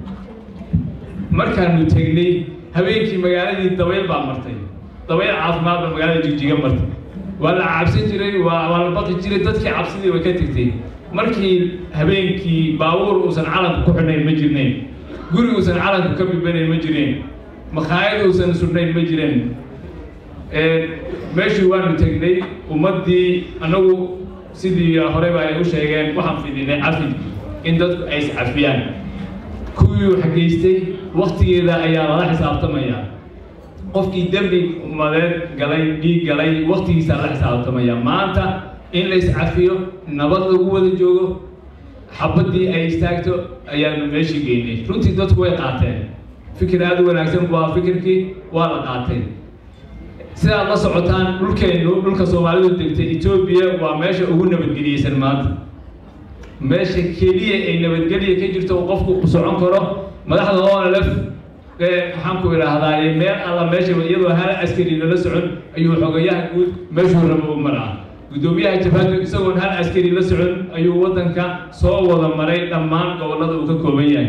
markaanu tegnay habeenkii magaaladii dabayl baa martay dabayl caafimaad baa magaalada jigjiga martay waa la cabsan jiray waa waa la baqi jiray dadkii cabsidii way ka tegtay markii habeenkii baabuur uusan calanka ku xidhnayn ma jirnayn guri uusan calanka ka bibanayn ma jireen makhaayad uusan sudhnayn ma jireen meeshii waanu tegnay ummaddii annagu sidii horeyba ay u sheegeen waxaan fidinay cafid in dadku ay iscafiyaan kuwii wax geystay waktigeeda ayaa lala xisaabtamaya qofkii dembi umadeed galay dhiig galay waktigiisaa la xisaabtamaya maanta in la iscafiyo nabad lagu wada joogo xabaddii ay istaagto ayaanu meeshii geynay runtii dadku way qaateen fikir aada u wanaagsan waa fikirkii waa la qaatay sidaad la socotaan dhulkeennu dhulka soomaalidu degtay etoobiya waa meesha ugu nabadgeliyeysan maanta meesha keliya ay nabadgelya ka jirto uu qofku ku socon karo madaxda onlf maxaan ku idhaahdaa meel alla meesha iyadoo hal askari lala socon ayuu xogayaha guud meeshuu rabo u maraa guddoomiyaha jabhadu isagoon hal askari la socon ayuu waddanka soo wada maray dhammaan gobollada uu ka kooban yahay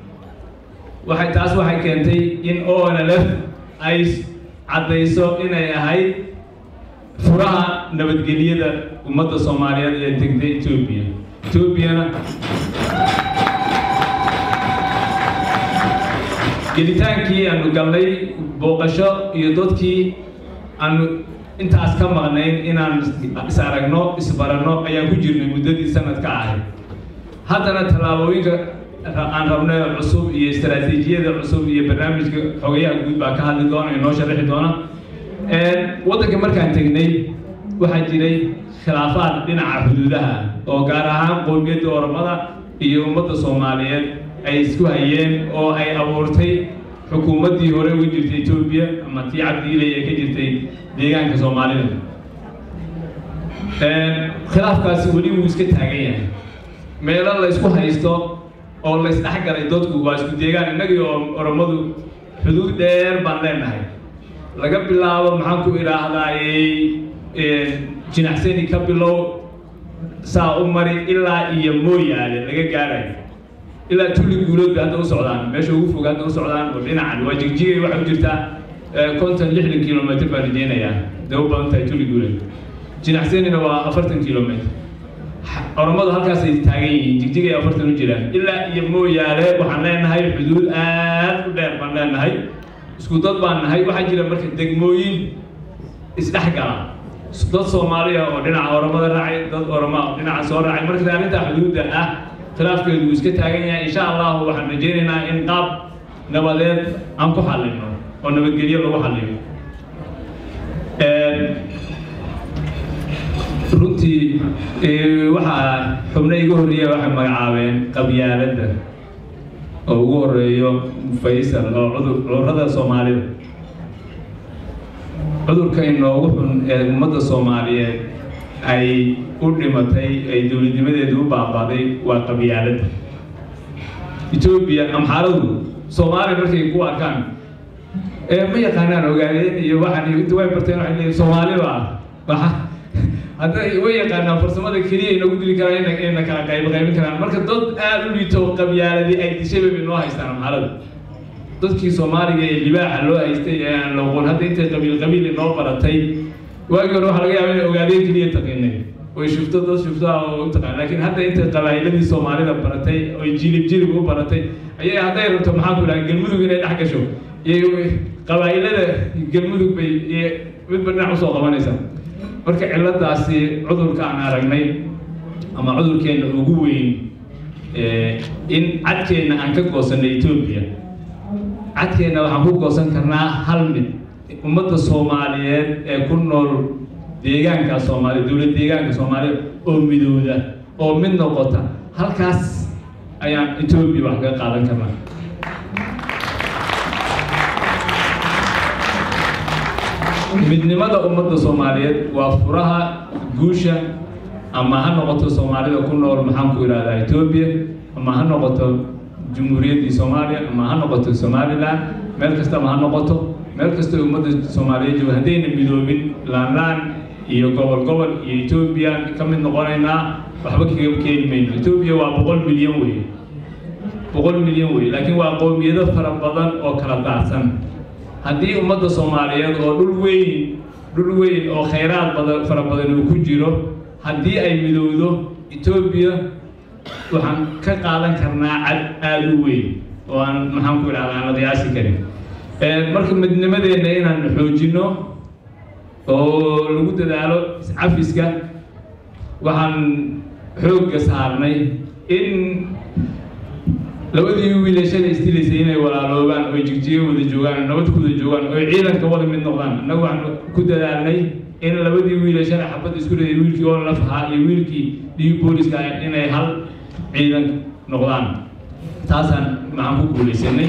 waxay taas waxay keentay in onlf ay caddayso inay ahayd furaha nabadgelyada ummadda soomaaliyeed ee degtay etoobiya etoobiyana gelitaankii aanu galnay booqasho iyo dadkii aanu intaas ka maqnayn inaan is aragno isbaranno ayaan ku jirnay muddadii sanadka ahayd haddana tallaabooyinka aan rabnay cusub iyo istaraatiijiyada cusub iyo barnaamijka xogayaha guud baa ka hadli doona inoo sharaxi doona waddanka markaan tegnay waxaa jiray khilaafaad dhinaca xuduudaha oo gaar ahaan qowmiyadda oromada iyo ummadda soomaaliyeed ay isku hayeen oo ay abuurtay xukuumaddii hore uga jirtay etoobiya ama tii cabdiilay ee ka jirtay deegaanka soomaalida khilaafkaasi weli wuu iska taagan yahay meelo la ysku haysto oo la isdhexgalay dadku waa isku deegaan innagii oo oromadu xuduud dheer baan leenahay laga bilaabo maxaan ku idhaahdaayey jinacsani ka bilow saa u mari ilaa iyo mooyaale laga gaarayo ilaa tulli guulood bay hadda u socdaan meesha ugu fog hadda u socdaan oo dhinacan waa jigjigay waxay u jirtaa konton lixdan kilomitr baan rajeynayaa day u badan tahay tulli guulood jinacsanina waa afartan kilomitr oromadu halkaasay taagan yihiin jigjigay afartan u jiraan ilaa iyo mooyaale waxaan leenahay xuduud aad u dheer baan leenahay isku dad baan nahay waxaa jira marka degmooyin isdhexgala dad soomaaliya oo dhinaca oromada raacay dad oroma dhinaca soo raacay marka arrintaa xuduudda ah khilaafkeedu wuu iska taagan yahay insha allahu waxaan rajeynaynaa in qaab nabadeed aan ku xallino oo nabadgelyo lagu xalliyo runtii ee, waxaa xubno iga horreeya waxay magacaabeen qabyaaladda oo ugu horeeyo faysal oo cudur cudurrada soomaalida cudurka inoogu xun ee ummadda soomaaliyeed ay u dhimatay ay dowladnimadeedu u baabaaday waa qabyaaladda etoobiya amxaaradu soomaaliya markay ku arkaan ee ma yaqaanaan ogaadeen iyo waxaan iyo inta way barteen waxay leeyihin soomaali baa waxa hadda way yaqaanaan farsamada keliya inagu dili karaan ina ina kala qayb qaybin karaan marka dad aada u liito qabyaaladii ay dishay bay noo haystaan amxaarada dadkii soomaaliga ee libaaxa loo haystay ee aan la oqon hadda intay qabiil qabiil inoo baratay waagii hore waxaa laga yaaba inay ogaadeen keliya taqiinay oy shufto dad shufto ah oo u taqaan laakiin hadda intay qabaa'iladii soomaalida baratay oy jilib jilib u baratay ayay hadday rabto maxaa ku dhaha galmudug inay dhex gasho iyo qabaa'ilada galmudug bay iyo midba dhinac usoo qabanaysaa marka ciladaasi cudurka aan aragnay ama cudurkeenna ugu weyn ee, in cadkeenna aan ka goosanay etoobiya cadkeenna waxaan ku goosan karnaa hal mid ummadda soomaaliyeed ee ku nool deegaanka soomaaliya dowlad deegaanka soomaaliya oo midowda oo mid noqota halkaas ayaan etoobiya wax kaga qaadan karnaa midnimada ummadda soomaaliyeed waa furaha guusha ama ha noqoto soomaalida ku nool maxaan ku idhahdaa etoobiya ama ha noqoto jumhuuriyaddii soomaaliya ama ha noqoto somaliland meel kastaba ha noqoto meel kasta oo ummadda soomaaliyeed jooga haddayna midoobin laanlaan iyo gobol gobol iyo etoobiya ka mid noqonaynaa waxba kaga keeni mayno etoobiya waa boqol milyan wey boqol milyan wey laakiin waa qowmiyado fara badan oo kala daacsan haddii ummadda soomaaliyeed oo dhul weyn dhul weyn oo khayraad badan fara badan uu ku jiro haddii ay midowdo etoobiya waxaan ka qaadan karnaa cad aada u weyn oo aan maxaan ku idhahda aan la qiyaasi karin Ee, marka midnimadeenna inaan xoojino oo lagu dadaalo iscafiska waxaan xoogga saarnay in labadii wiilashada istilaysay inay walaaloobaan oo jigjiga wada joogaan nabad ku wada joogaan oo ciidanka wada mid noqdaan annagu waxaan ku dadaalnay in labadii wiilashada xabad isku riday wiilkii oo laf ahaa iyo wiilkii dhiig booliska ah inay hal ciidan noqdaan taasaan maxaan ku guulaysanay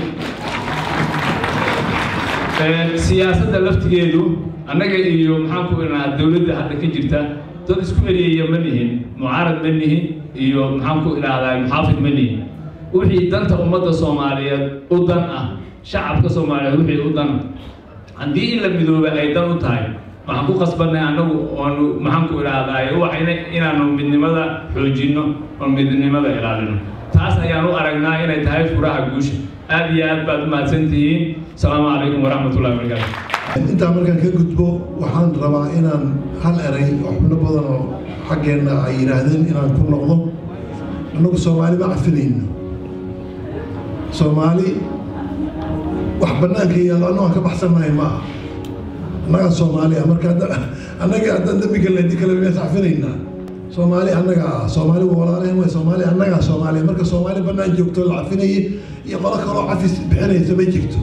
Ee, siyaasadda laftigeedu annaga iyo maxaan ku idhahnaa dowladda hadda ka jirta dad isku eriyaya ma nihin mucaarad ma nihin iyo maxaan ku idhaahdaa muxaafid ma nihin wixii danta ummadda soomaaliyeed u dan ah shacabka soomaaliyeed wixii u dan haddii in la midooba ay dan u tahay waxaan ku qasbanay annagu oonu maxaan ku idhaahdaa waxayna inaanu midnimada xoojinno oo midnimada ilaalino taas ayaan u aragnaa inay tahay furaha guusha aad iyo aad baad u mahadsan tihiin asalaamu calaykum waraxmatullahi wabarakaatu intaa markaan ka gudbo waxaan rabaa inaan hal eray oo xubno badan oo xaggeenna ay yidhaahdeen inaan ku noqdo annagu soomaali ma cafinayno soomaali wax bannaanka yaalo annagu aan ka baxsannahay ma aha annagaa soomaali ah marka hadda annaga haddaan dembi galnay di kale miyaas cafinaynaa soomaali annaga ah soomaali waa walaalehen way soomaali annagaa soomaaliya marka soomaali bannaan joogto la cafinayay iyo qolo kaloo cafis bixinaysa ma jirto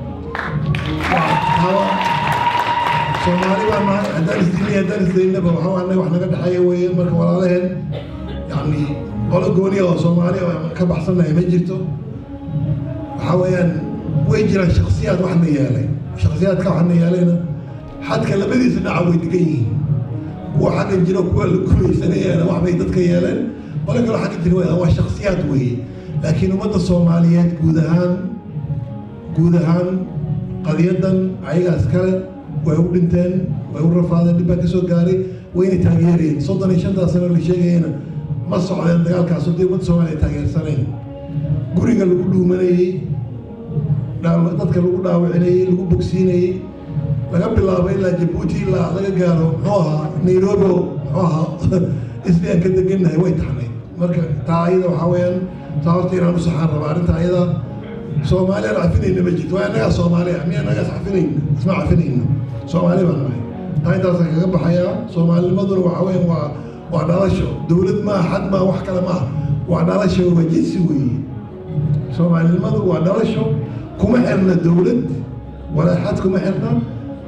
hawa soomaali baa nahay haddaan isdilay haddaan isdaynaba waxaa annaga wax naga dhexeeya weeye marka walaalaheen yacni qolo gooniya oo soomaali oo ka baxsannahay ma jirto waxaa weeyaan way jiraan shaksiyaad wax na yeelay shaksiyaadka wax na yeelayna xadka labadiisa dhinaca way degan yihiin kuwa xaggan jiro kuwa la gumaysanayana wax bay dadka yeeleen qolo kaloo xagga jira waa waa shaksiyaad weeye laakiin ummadda soomaaliyeed guud ahaan guud ahaan qadiyadan ayagaas kale way u dhinteen way u rafaadeen dhib baa ka soo gaaray wayna taageereen soddon iyo shantaa sano la sheegayana ma socdeen dagaalkaas haddii ummadda soomaaliya taageersaneen guriga lagu dhuumanayey dhaaw- dadka lagu dhaawacinayey lagu bogsiinayey laga bilaabo ilaa jabuuti ilaa laga gaaro muxuu ahaa nairobi oo muxuu ahaa isli aan ka degannahay way taxnay marka taa ayada waxaa weeyaan taa horta inaan u saxaan rabaa arrinta ayada soomaali aan cafinayna ma jirto waa annagaa soomaali ah miya annagaa is cafinayna isma cafinayno soomaali baan nahay taa intaasaan kaga baxayaa soomaalinimaduna waxaa weeyaan waa waa dhalasho dowlad maa xad maa wax kale maa waa dhalasho waa jinsi weeye soomaalinimadu waa dhalasho kuma xirna dowlad walaa xad kuma xirna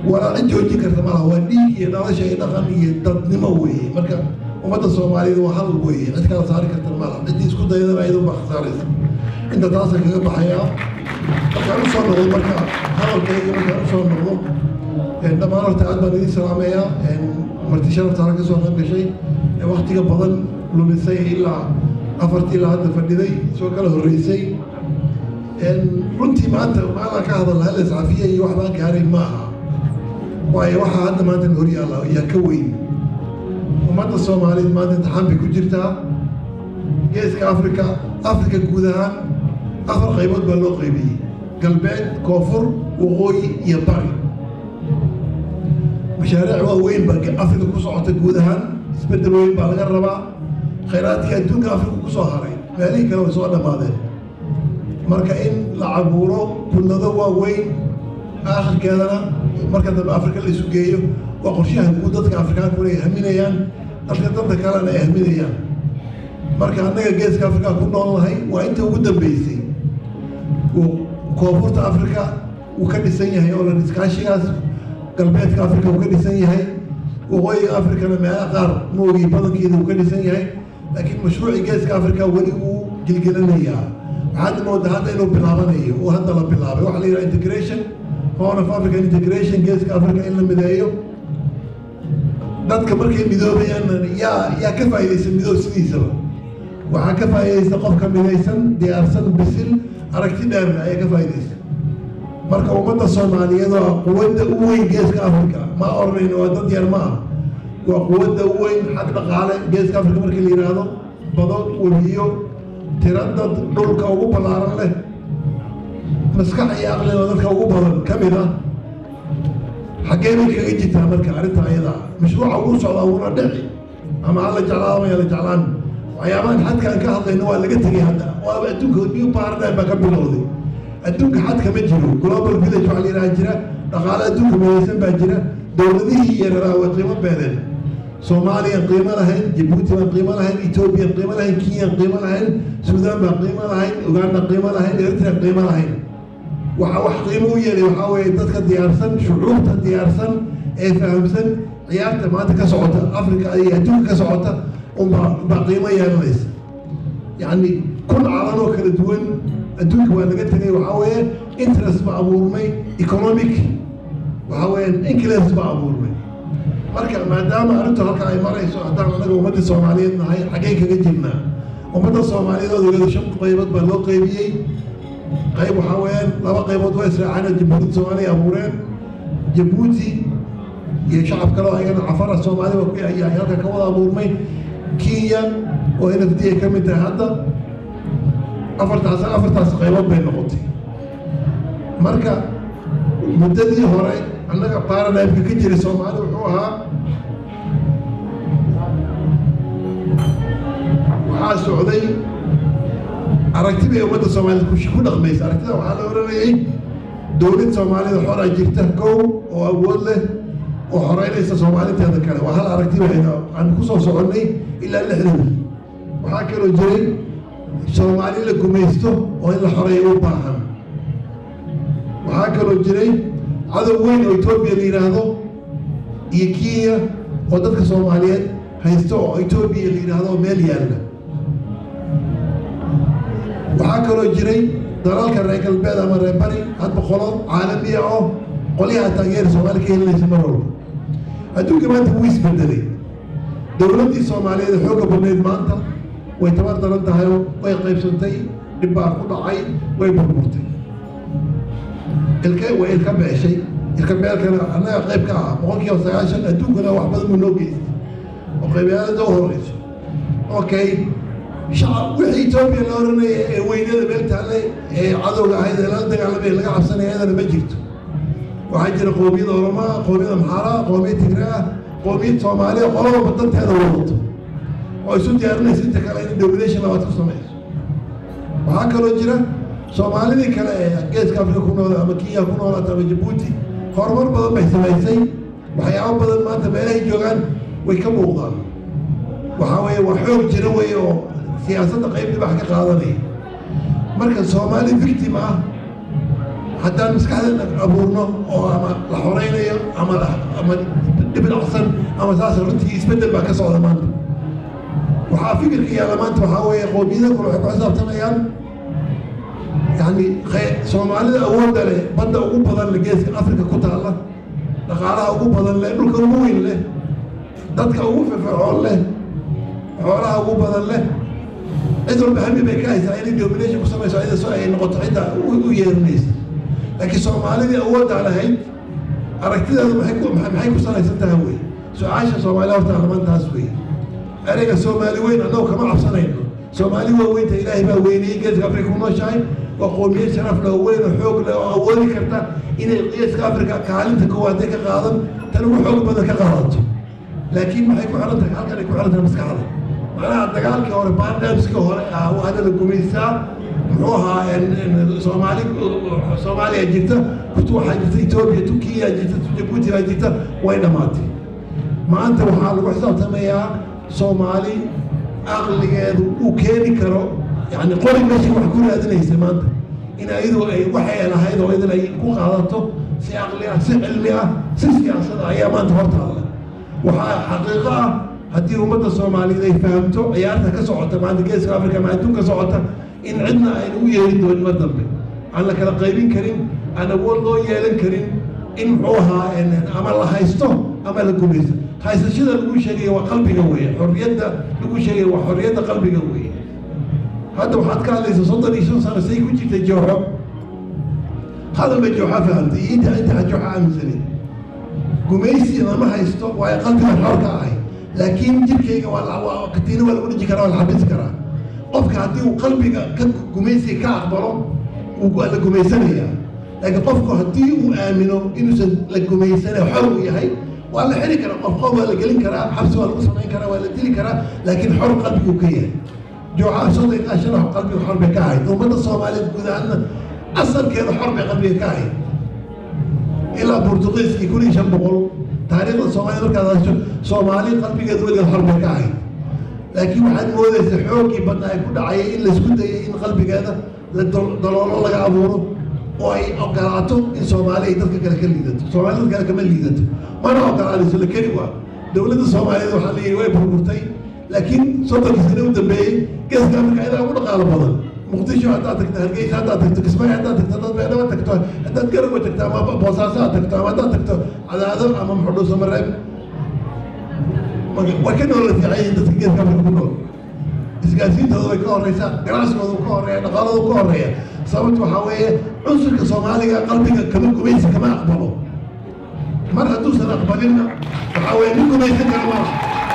walaa cid joojin karta malaha waa dhiig iyo dhalasha iyo dhaqan iyo dadnimo weeye marka ummadda soomaaliyed waa hal weeye cid kala saari karta malaha ciddii isku dayadana ayadun baa khasaaraysa inta taasa kaga baxayaa markaan usoo noqdo marka hadalkayga markaan usoo noqdo dhammaan horta aad baan idin salaamayaa marti sharafta halka kasoo qayb gashay ee waktiga badan lumisay ilaa afartii ilaa hadda fadhiday soo kala horreysay runtii maanta maalaan ka hadalna hal iscafiya iyo wax baan gaaray ma aha waayo waxaa hadda maanta hor yaalla yaa ka weyn ummadda soomaaliyeed maanta imtixaan bay ku jirtaa geeska afrika afrika guud ahaan afar qaybood baa loo qaybiyey galbeed koonfur waqooyi iyo bari mashaariic waaweyn baa afrika ku socota guud ahaan isbeddel weyn baa laga rabaa khayraadkii adduunka afrika ku soo haray meelihii kale way soo dhammaadeen marka in la cabuuro kullado waaweyn aakhirkeedana marka dambe afrika la isu geeyo waa qorshaha guud dadka afrikaankuna ay haminayaan dadka dadka kalena ay haminayaan marka annaga geeska afrika ku nool nahay waa inta ugu dambeysay koonfurta afrika wuu ka dhisan yahay oo lan iskaashigaas galbeedka afrika uu ka dhisan yahay waqooyiga afrikana meelaha qaar moogii badankeeda uu ka dhisan yahay laakiin mashruucii geeska afrika weli wuu gilgelanayaa waxaad moodaa hadda inuu bilaabanayo oo hadda la bilaabay waxaa la yidhaha integration horn of african integration geeska africa in la mideeyo dadka markay midoobayaan yaa yaa ka faa'iidaysa midoob sidiisaba waxaa ka faa'iidaysta qofka midaysan diyaarsan bisil aragti dheerna ayaa ka faa'iidaysa marka ummadda soomaaliyeed waa quwadda u weyn geeska africa ma oranayno waa dad yar ma ah waa quwadda u weyn xag dhaqaale geeska africa markii la yidhaahdo bado webiyo tira dad dhulka ugu ballaaran leh maskax iyo aqliga dadka ugu badan ka mid ah xaggee bay kaga jirtaa marka arrinta ayada mashruuca ugu socdaa uuna dhici ama hala jeclaado ama yala jeclaan waxyaabahan xadkaan ka hadlayno waa laga tegay hadda waaba adduunka new paradigm baa ka bilowday adduunka xadka ma jiro global village waxaa la yidhaha jira dhaqaale adduunka midaysan baa jira dowladihii yareeraa way qiimo beedeen soomaaliyan qiimo lahayn jabuuti baan qiimo lahayn etoobiyan qiimo lahayn kenyan qiimo lahayn suudaan baan qiimo lahayn uganda qiimo lahayn eritrea qiimo lahayn waxa wax qiimo u yeelay waxaa weeye dadka diyaarsan shucuurta diyaarsan ee fahamsan ciyaarta maanta ka socota africa iyo adduunka ka socota unbaa baa qiimo yeelanaysa yacni kun calan oo kala duwan adduunka waa laga tegay waxaa weeye interest ba abuurmay economic waxaa weeye inclence ba abuurmay marka maadaama arrintu halka ay marayso haddaan anaga ummadda soomaaliyeed nahay xaggeen kaga jirnaa ummadda soomaaliyeed oo ogeeda shan qaybood baa loo qaybiyey qayb waxaa weeyaan laba qaybood waa israaceen jabuuti soomaaliya abuureen jabuuti iyo shacab kale oo ayagana cafara soomaali waa ku ayaa halka ka wada abuurmay kenya oo n f d ay ka mid tahay hadda afartaas afartaas qaybood bay noqotay marka muddadii hore annaga baranimka ka jiray soomaali wuxuu ahaa waxaa socday aragti bay ummadda soomaaliyed ku dhaqmaysa aragtida waxaa la oranayay dowlad soomaalida xoraa jirta kow oo awood leh oo xoreynaysa soomaaliteeda kale waa hal aragti bayna aan kusoo soconnay ilaa lixdan waxaa kaloo jiray soomaali la gumaysto oo in la xoreeyo u baahan waxaa kaloo jiray cadow weyn oo etoobiya la yidhaahdo iyo kenya oo dadka soomaaliyeed haysto oo etoobiya la yidhaahdo meel yaalla waxaa kaloo jiray dalalka reer galbeed ama reer bari hadba qolo caalamiya oo qolyaha taageera soomaali ka helinaysa mar walba adduunka maanta wuu isbedelay dowladdii soomaaliyeed ee xoogga badnayd maanta way tabar daran tahay oo way qaybsantay dhib baa ku dhacay way burburtay ilka way ilka beeshay ilka beelkana annaga qayb ka ah boqolkiiba sagaashan adduunkana wax badan buu noo geystay oo qaybiyaalada u horeyso okay shacab wixii etoobiya la oranaya ee weynada meel taale ee cadowga ahayd ee lala dagaalamay laga cabsanaya iyadana ma jirto waxaa jira qoomiyada oromaa qoomiyada maxaara qoomiyad tigraa qoomiyad soomaaliya qolaba danteeda wadato oo isu diyaarinaysa inta kale in domination labaad ku samayso waxaa kaloo jira soomaalidii kale ee geeska afrika ku nool ama kenya ku noolaata ama jabuuti horumar badan bay samaysay waxyaabo badan maanta meelahay joogaan way ka muuqdaan waxaa weeye waa xoog jira weeye oo siyaasadda qayb dhibax ka qaadanaya marka soomaali victim ah haddaan maskaxdeena abuurno oo ama la xoreynayo ama ama dhibdhacsan ama saas runtii isbeddel baa ka socda maanta waxaa fikirka yaalla maanta waxaa weeye qowmiyada kale waxay ku xisaabtamayaan yani soomaalida awoodda leh badda ugu badan leh geeska afrika ku taalla dhaqaalaha ugu badan leh dhulka ugu weyn leh dadka ugu firfircoon leh xoolaha ugu badan leh cid walba hami bay ka haysaa inay domination ku samayso ida soo ay noqoto cidda u yeerinaysa laakiin soomaalidii awooddaa lahayd aragtideedu maxay ku maxay ku salaysan tahay wey su-aasha soomaaliya horta armaantaas wey ereyga soomaali weyn annagu kama cabsanayno soomaali waa weynta ilaahay baa weynayey geeska afrika ku nooshahay waa qoomiyad sharaf leh oo weyn oo xoog leh oo awoodi karta inay geeska afrika kaalinta koowaadee ka qaadan tan ugu xoog badan ka qaadato laakiin maxay ku xiran tahay halkan ay ku xiran tahay maskaxda macnaha dagaalkii hore bandamskii hore ah hadda la gumaysaa muxuu ahaa soomaali soomaaliya jirta kutu waxaa jirta etoobiya turkiya jirta jabuuti baa jirta way dhammaatay maanta waxaa lagu xisaabtamayaa soomaali aqligeedu uu keeni karo yani qori meeshii wax ku raadinaysa maanta in ayadu ay waxay lahayd oo idin ay ku qaadato si aqli ah si cilmi ah si siyaasada ayaa maanta hortaalla waxaa xaqiiqo ah haddii ummadda soomaaliyeed ay fahamto ciyaarta ka socota maanta geeska afrika ama adduunka socota in cidna ayna u yeelin doonin ma dambe aan la kala qaybin karin aan awood loo yeelan karin in muxuu ahaa ama la haysto ama la gumaysto haysashada lagu sheegaya waa qalbiga weeye xorriyadda lagu sheegaya waa xorriyadda qalbiga weeye hadda waxaad ka hadlaysa soddon iyo shan sano say ku jirtay jooxo hadal bay jooxa fahamtay iyo inta inta jooxa aaminsaneed gumaysi lama haysto waayo qalbiga xorka ahay laakiin jirkayga waa katiina waa lagu dhiji karaa waa la xabisi karaa qofka haddii uu qalbiga ka gumaysiga ka aqbalo waa la gumaysanayaa laakiin qofku haddii uu aamino inuusan la gumaysanayo xor uu yahay waa la xiri karaa qof qof waa la gelin karaa xabsi waa lagu samayn karaa waa la dili karaa laakiin xor qalbiguu ka yahay jooca soddon iyo shan qalbiga xor bay ka ahayd ummadda soomaaliyeed guud ahaanna asalkeeda xor bay qalbiga ka ahayd ilaa burtuqiiskii kun iyo shan boqol taariikhda soomaaliyed markaad hasho soomaali qalbigeeda weligeed xor bay ka ahayd laakiin waxaad moodaysa xooggii badna ay ku dhacayay in laysku dayay in qalbigeeda la daloolo laga abuuro oo ay ogolaato in soomaali ay dadka kale ka liidato soomaali dad kale kama liidato mana ogolaanayso la keli waa dowladda soomaaliyeed waxaa layidhi way burburtay laakiin soddonkii sane u dambeeyey geeska afrika idaa ugu dhaqaalo badan muqdisho haddaad tagto hargeysa haddaad tagto kismaayo haddaad tagto haddaad beedhaba tagto haddaad garowe tagto ama boosaaso aad tagto ama haddaad tagto cadaado ama muxudhuuso mareeb way ka noola fiican yihiin dadka geeska afrika ku nool isgaarsiintooda way ka horeysaa ganacsigooda ka horeeya dhaqaalooda ka horeeya sababta waxaa weeye cunsurka soomaaliga qalbiga kama gumaysi kama aqbalo mar hadduusan aqbalinna waxaa weeye nin gumaysan kara ma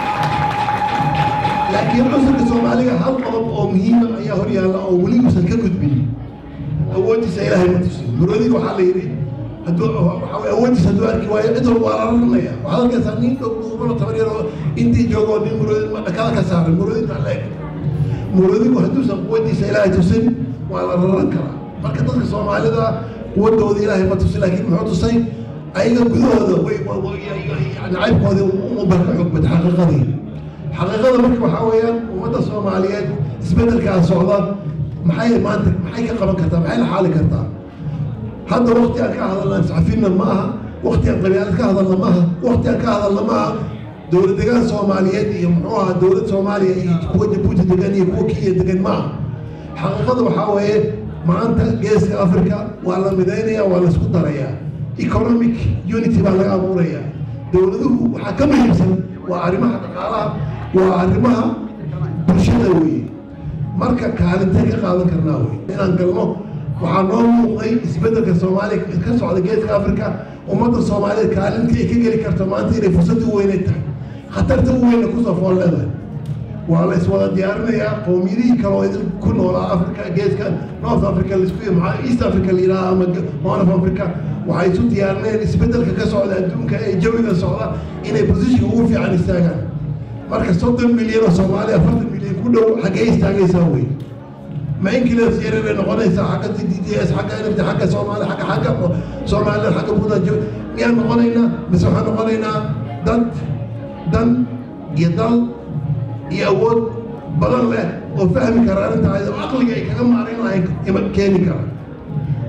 laakiin cunsurka soomaaliga hal qodob oo muhiima ayaa hor yaalla oo weli uusan ka gudbin awooddiisa ilaahay ma tusin muroodiga waxaa la yidhi hadduu waxaa weye awooddiisa hadduu arki waayo cid walba waa la ranaya waxaad arkaysaa nin dhow dhuubano tabar yar oo intii joogoo nin muroodi dhakada ka saaran muroodinta la eg muroodigu hadduusan quwaddiisa ilaahay tusin waa la raran karaa marka dadka soomaalida quwadooda ilaahay ma tusin laakiin muxuu tusay ayaga gudahooda way nacaybkoodii umbar ka xoog bata xaqiiqadii xaqiiqada marka waxaa weeyaan ummadda soomaaliyeed isbeddelkaa socda maxay maanta maxay ka qaban kartaa maxay la xaali kartaa hadda wakti aan ka hadalna iscafinna ma aha wakti aan qabyaalad ka hadalna ma aha wakti aan ka hadalna ma aha dowlad degaan soomaaliyeed iyo muxuu ahaa dowlad soomaaliya iyo kuwa jabuuti degan iyo kuwa kenya degan ma aha xaqiiqada waxaa weeye maanta geeska africa waa la midaynaya waa la isku darayaa economic unity baa laga abuuraya dowladuhu waxaa ka muhiimsan waa arrimaha dhaqaalaha waa arrimaha bulshada weeye marka kaalintee ka qaadan karnaa wey inaan galno waxaa noo muuqday isbeddelka soomaaliya ka socda geeska africa ummadda soomaaliyeed kaalintii ay ka geli karto maanta inay fursad u weynay tahay khatarta u weyna kusoo fool leedahay waa la iswada diyaarinayaa qowmiyadihii kale oo idin ku noolaa africa geeska north africa laisku maxaa east africa la yidhaha ama horn of africa waxay isu diyaarinayaan isbeddelka ka socda adduunka ee jawiga socda inay positionka ugu fiican istaagaan marka soddon milyan oo soomaaliya afartan milyan ku dhow xaggee istaagaysaa wey ma inkilas yareeray noqonaysaa xagga d d s xagga nft xagga soomaali xagga xagga soomaaliya xagga buudajo miyaan noqonaynaa mise waxaan noqonaynaa dad dan iyo dal iyo awood badan leh oo fahmi kara arrintaa oo aqliga ay kaga maarayn lahayn ima keeni kara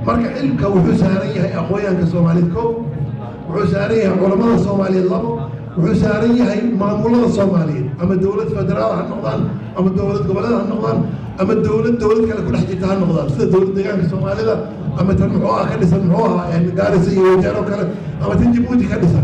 marka xilka wuxuu saaran yahay aqoonyahanka soomaaliyeed ko wuxuu saaran yahay culamada soomaaliyeed labo wuxuu saaran yahay maamulada soomaaliyeed ama dowlad federaal ha noqdaan ama dowlad goboleed ha noqdaan ama dowlad dowlad kale ku dhex jirta ha noqdaan sida dowlad deegaanka soomaalida ama tan muxuu ah ka dhisan muxuu ahaa gaarisa iyo wajaaro kale ama tan jabuuti ka dhisan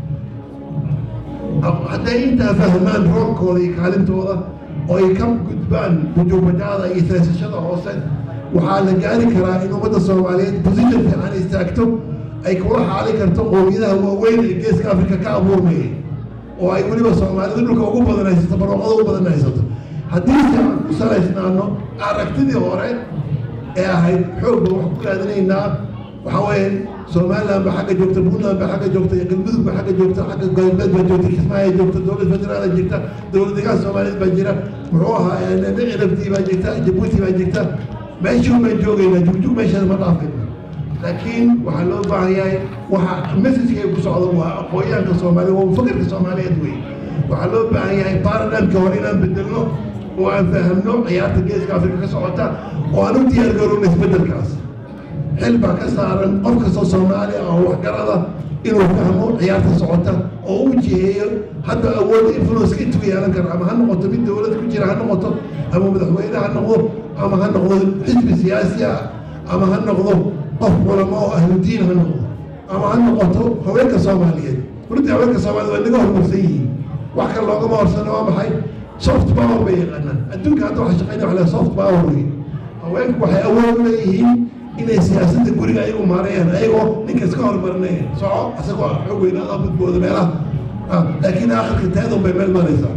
hadday intaa fahmaan roolkooda iyo kaalintooda oo ay ka gudbaan bujuubajada iyo seesashada hoose waxaa la gaari karaa in ummadda soomaaliyeed position fiican istaagto ay kula xaali karto qowmiyadaha waaweyn ee geeska afrika ka abuurmayay oo ay weliba soomaalidu dhulka ugu badan haysato barwaaqada ugu badan haysato haddii se aan ku salaysnaano aragtidii hore ee ahayd xoog baan wax ku raadinaynaa waxaa weeye somaliland baa xagga joogta puntland baa xagga joogta galmudug baa xagga joogta xagga galbeed baa joogta kismaayo joogta dowlad federaal jirta dowlad deegaan soomaaliyeed baa jira muxuu ahaa cirabtii baa jirta jabuuti baa jirta meeshii baan joogaynaa jugjug meeshaas ma dhaafayno laakiin waxaa loo baahan yahay waxa messageka ku socda waa aqoonyahanka soomaaliya waa fakarka soomaaliyeed wey waxaa loo baahan yahay baradhamka hore inaan bedelno oo aan fahamno ciyaarta geeska afrika ka socota oo aan u diyaar garowno isbedelkaas xil baa ka saaran qof kastoo soomaali ah oo waxgarada inuu fahmo ciyaarta socota oo u jiheeyo hadda awood influence intuu yeelan kara ama ha noqoto mid dowlad ku jira ha noqoto ama madaxweyne ha noqdo ama ha noqdo xisbi siyaasi ah ama ha noqdo qof culamo oo ahludiin ha noqdo ama ha noqoto haweenka soomaaliyeed runtii haweenka soomaaliyeed waa naga horumarsan yihiin wax kale loogama horsano waa maxay soft power bay yaqaanaan adduunka hadda waxa shaqeynaya waxa la soft power wey haweenku waxay awood u leeyihiin inay siyaasadda guriga ayagu maareeyaan ayagoo ninka iska hormarinaya soco isagoo xoog weynaada badbooda meelaha laakiin aakhirka taadon bay meel maraysaa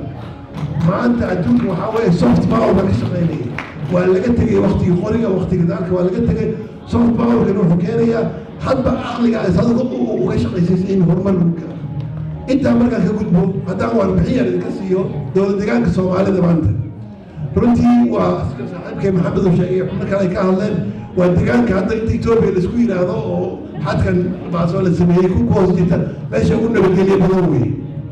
maanta adduunka waxaa weeye soft power baa ka shaqeynaya waa laga tegay waktigii qoriga waktiga daalka waa laga tegay soft powerkan wuxuu keenayaa hadba aqliga isaga uga shaqaysaysa in horumar lagu gaaro intaa markaan ka gudbo haddaan warbixin yar idinka siiyo dowlad deegaanka soomaalida maanta runtii waa sida saaxiibkay maxamed uu sheegay xubno kale ay ka hadleen waa deegaanka hadda inta etoobiya laisku yidhaahdo oo xadkan baasoo la sameeyey ku hoos jirta meesha ugu nabadgelyo badan weeye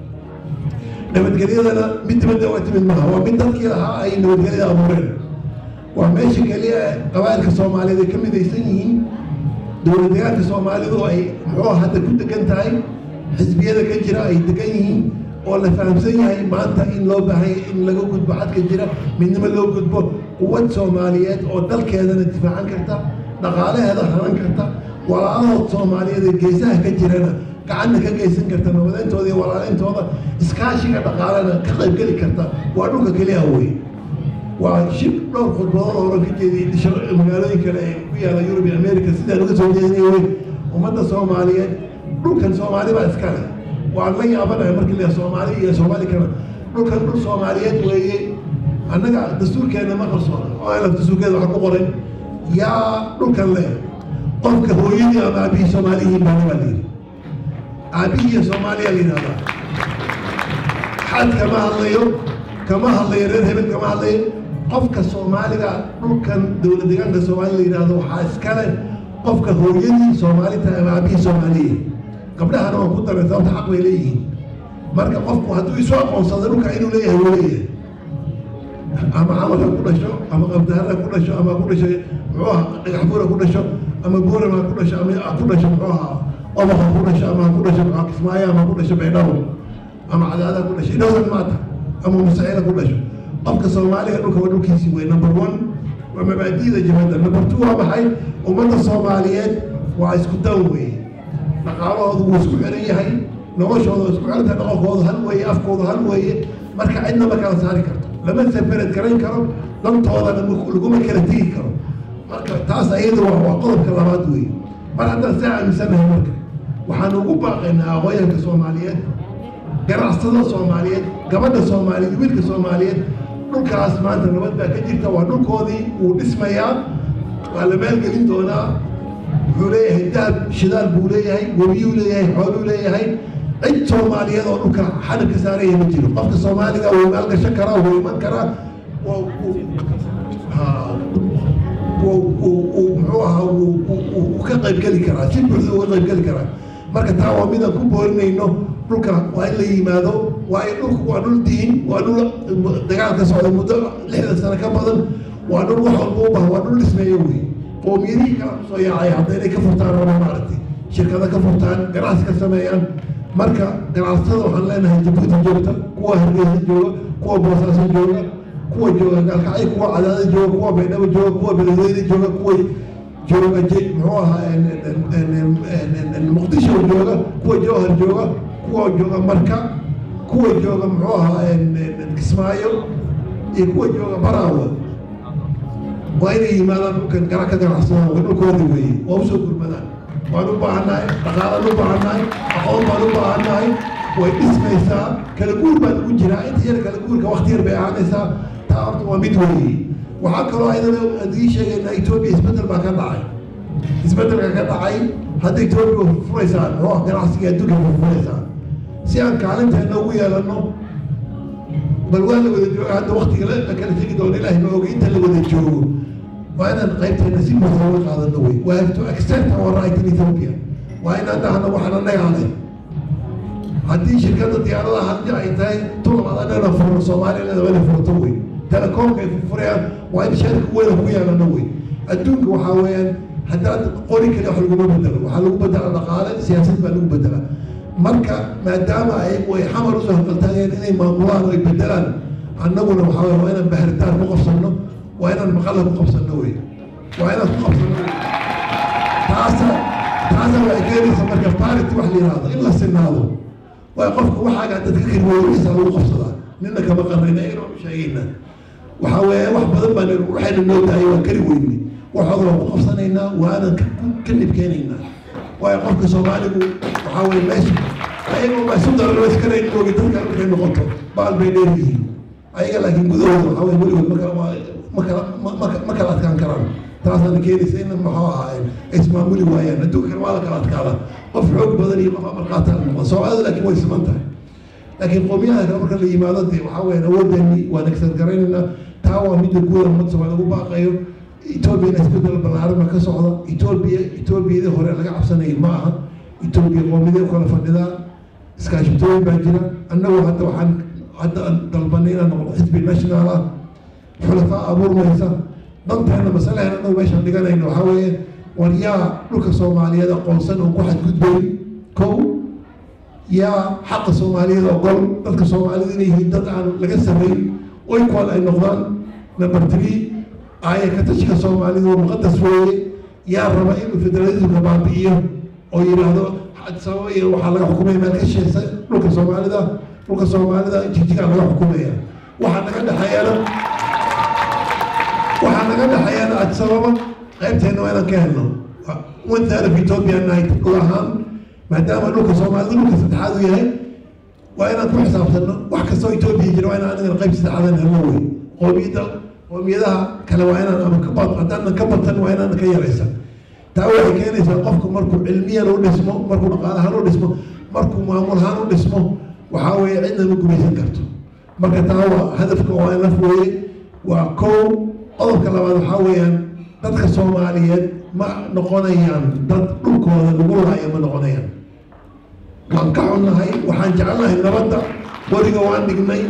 nabadgelyadana mid dibadda uga timid maaha waa mid dadkii lahaa ay nabadgelyada abuureen waa meesha keliya qabaa'ilka soomaaliyeed ay ka midaysan yihiin dowlad deegaanka soomaalidu ay muxuu hadda ku degan tahay xisbiyada ka jira ay degan yihiin oo la fahamsan yahay maanta in loo baahan in laga gudbo xadka jira midnimo loo gudbo quwad soomaaliyeed oo dalkeedana difaacan karta dhaqaalaheeda hanan karta walaalahood soomaaliyeed ee geesaha ka jirana gacanna ka geysan karta nabadayntooda iyo walaalintooda iskaashiga dhaqaalena ka qaybgeli karta waa dhulka keliya wey waa shib dhowr khudbadood oo oran ka jeediyey magaalooyin kale ee ku yaala yurub iyo america sidaan uga soo jeedinay wey ummadda soomaaliyeed dhulkan soomaali baa iska leh waan la yaabanahay markii la soomaali iyo soomaali kana dhulkan dhul soomaaliyeed weeye annaga dastuurkeena ma qarsoona oo ayna dastuurkeeda waxa ku qoran yaa dhulkan leh qofka hooyadii ama aabihii soomaaliyihiin baana baa layidhi aabihii soomaaliya la yidhahdaa xad kama hadlayo kama hadlayo reer hebel kama hadlayo qofka soomaaliga dhulkan dowlad deegaanka soomaali la yidhahdo waxaa iskale qofka hooyadii soomaali tahay ama aabihii soomaaliya gabdhahana waan ku daray sababta xaq bay leeyihiin marka qofku hadduu isu aqoonsado dhulka inuu leeyahay wuu leeyahay ama camalka ku dhasho ama qabdaharra ku dhasho ama ku dhasho muxuu aha dhagax buura ku dhasho ama buurama ku dhasho ama ku dhasho muxuu ahaa obaqa ku dhasho ama ku dhasho muxuu kismaayo ama ku dhasho baydhabo ama cadaada ku dhasho idhowsan maata ama musaciida ku dhasho qofka soomaaliga dhulka waa dhulkiisii wey number one waa mabaadi'da jabadda number two waa maxay ummadda soomaaliyeed waa isku dan weeye dhaqaalahoodu wuu isku xiran yahay noloshooda isku xiranta dhaqankoodu hal weeye afkoodu hal weeye marka cidna ma kala saari karto lama separate garayn karo dantoodana laguma kala tegi karo marka taas ayada waa waa qodobka labaad weeye mar haddaan saa aaminsanahay marka waxaan ugu baaqaynaa aqooyanka soomaaliyeed ganacsatada soomaaliyeed gabadha soomaaliyeed wiilka soomaaliyeed dhulkaas maanta nabad baa ka jirta waa dhulkoodii wuu dhismayaa waa la maalgelin doonaa wuxuu leeyahay dahab shidaal buu leeyahay webiyuu leeyahay xooluu leeyahay cid soomaaliyeed oo dhulka xadab ka saaraya ma jiro qofka soomaaliga wuu maalgashan karaa wuu iman karaa muxuu ahaa wuu ka qaybgeli karaa si buuxda uga qaybgeli karaa marka taa waa midaan ku boorinayno dhulka waa in la yimaado waa in dhulku waa dhul diin waa dhul dagaal ka socda muddo lixdan sano ka badan waa dhul wax walba u baha waa dhul dhismeeyo wey qoomiyadihii kala kusoo yaacay hadda inay ka furtaan ama maaragtay shirkado ka furtaan ganacsi ka sameeyaan marka ganacsatada waxaan leenahay jabuuti joogta kuwa hargeysa jooga kuwa boosaaso jooga kuwa jooga gaalkacyo kuwa cadaada jooga kuwa baydhabo jooga kuwa beledweyne jooga kuwa jooga j muxuu ahaa muqdisho jooga kuwa jowhar jooga kuwa jooga marka kuwa jooga muxuu ahaa kismaayo iyo kuwa jooga baraawa waa inay yimaadaan dhulkan gara ka ganacsadaan waa dhulkooda weeye waa usoo gurmadaan waan u baahannahay dhaqaalaan u baahannahay aqoon baan u baahannahay way dhismaysaa kala guur baan ugu jiraa inta yar kala guurka wakti yar bay ahaanaysaa taa horta waa mid weeye waxaa kaloo ayadana adii sheegaynaa etoobiya isbeddel baa ka dhacay isbeddelka ka dhacay hadda etoobiya furfuraysaan muxuu ah ganacsiga adduunka furfuraysaan si aan kaalinteena ugu yeelanno bal waa la wada jooga hadda waktiga la kala tegi doono ilaahay ma oga inta la wada joogo waa inaan qaybteena si buuxda uga qaadano wey we have to accept our right in ethiopia waa inaan dhahno waxaan annagaa leh haddii shirkadda diyaaradaha haddii ay tahay tulabad anana furno soomaaliyana waa inay furto wey telekoomka ay furfurayaan waa in sharika weyna ku yeelano wey adduunka waxaa weeyaan haddaad qori kale wax laguma bedelo waxaa lagu bedela dhaqaale siyaasad baa lagu bedela marka maadaama ayagu ay xamar usoo hanqaltaageen inay maamulaan oo ay bedelaan annaguna waxaa weye waa inaan baharitaan ku qabsanno waa inaan maqalla ku qabsanno wey waa inaan ku qabsanno wey taasa taasa waxay keenaysa marka parity wax la yidhaahdo in la sinaado waayo qofka waxaaga dadka kirweyniisa lagu qabsadaa nina kama qarnayna ayagana waan u sheegaynaa waxaa weeye wax badan baan waxayna noo dahay waan kari weyne waxooda waan ku qabsanaynaa waanan ka nibkeenaynaa waayo qofka soomaaligu waxaa weye meesha ayagoo ma isu dararo iskanayn moogi dadka markay noqoto baal bay dheer yihiin ayaga laakiin gudahooda waxaa weye weligood makala makala ma kala adkaan karaan taasaana keenaysa in maxuu ahaa ay ismaamuli waayaan adduunka kale waa la kala adkaada qof xoog badan iyo qof amarqaataa noqda soomaalida laakiin way siman tahay laakiin qowmiyaha kale marka la yimaado dee waxaa weeyaan awooddeeni waan egsan garaynaynaa taa waa midda guuda ummadda soomaaliya lagu baaqayo etoobiyana isbedel ballaaran baa ka socda etoobiya etoobiyadii hore laga cabsanayay ma aha etoobiya qoomiyadee kala fadhidaa iskaashitooyin baa jira annagu hadda waxaan hadda aan dalbanay inaan noqdo xisbi national ah xulafaa abuurmaysa danteena masalahan annagu meeshaan dhiganayno waxaa weeye war yaa dhulka soomaaliyeed aqoonsan oon ku xadgudbayn kow yaa xaqa soomaaliyeed ogol dadka soomaalida inay yihiin dad aan laga samayn oykol ay noqdaan number three aaya ka tashka soomaalida waa muqadas weeye yaa raba inuu federalismka baabi'iyo oo yidhaahdo sababa iyo waxaa laga xukumaya meel ka sheesa dhulka soomaalida dhulka soomaalida jigjigaa laga xukumaya waxaa naga dhexeeyana waxaa naga dhexeeyana adsababa qaybteena waa inaan ka helno one third of ethiopia night dhul ahaan maadaama dhulka soomaalida dhulka saddexaad uu yahay waa inaan ku xisaabtanno wax kastoo etoobiya jira waa inaan anigana qayb saddexaadan helno wey qoomiyadda qoomiyadaha kale waa inaan ama ka bad haddaanan ka batan waa inaan ka yaraysa taa waxay keenaysaa qofku markuu cilmiyan u dhismo markuu dhaqaalahaan u dhismo markuu maamulahaan u dhismo waxaa weeye cidna ma gumaysan karto marka taa waa hadafka waa in laf weeye waa kow qodobka labaad waxaa weeyaan dadka soomaaliyeed ma noqonayaan dad dhulkooda lagu laayo ma noqonayaan waan ka xunnahay waxaan jecelnahay nabadda weliga waan dhignay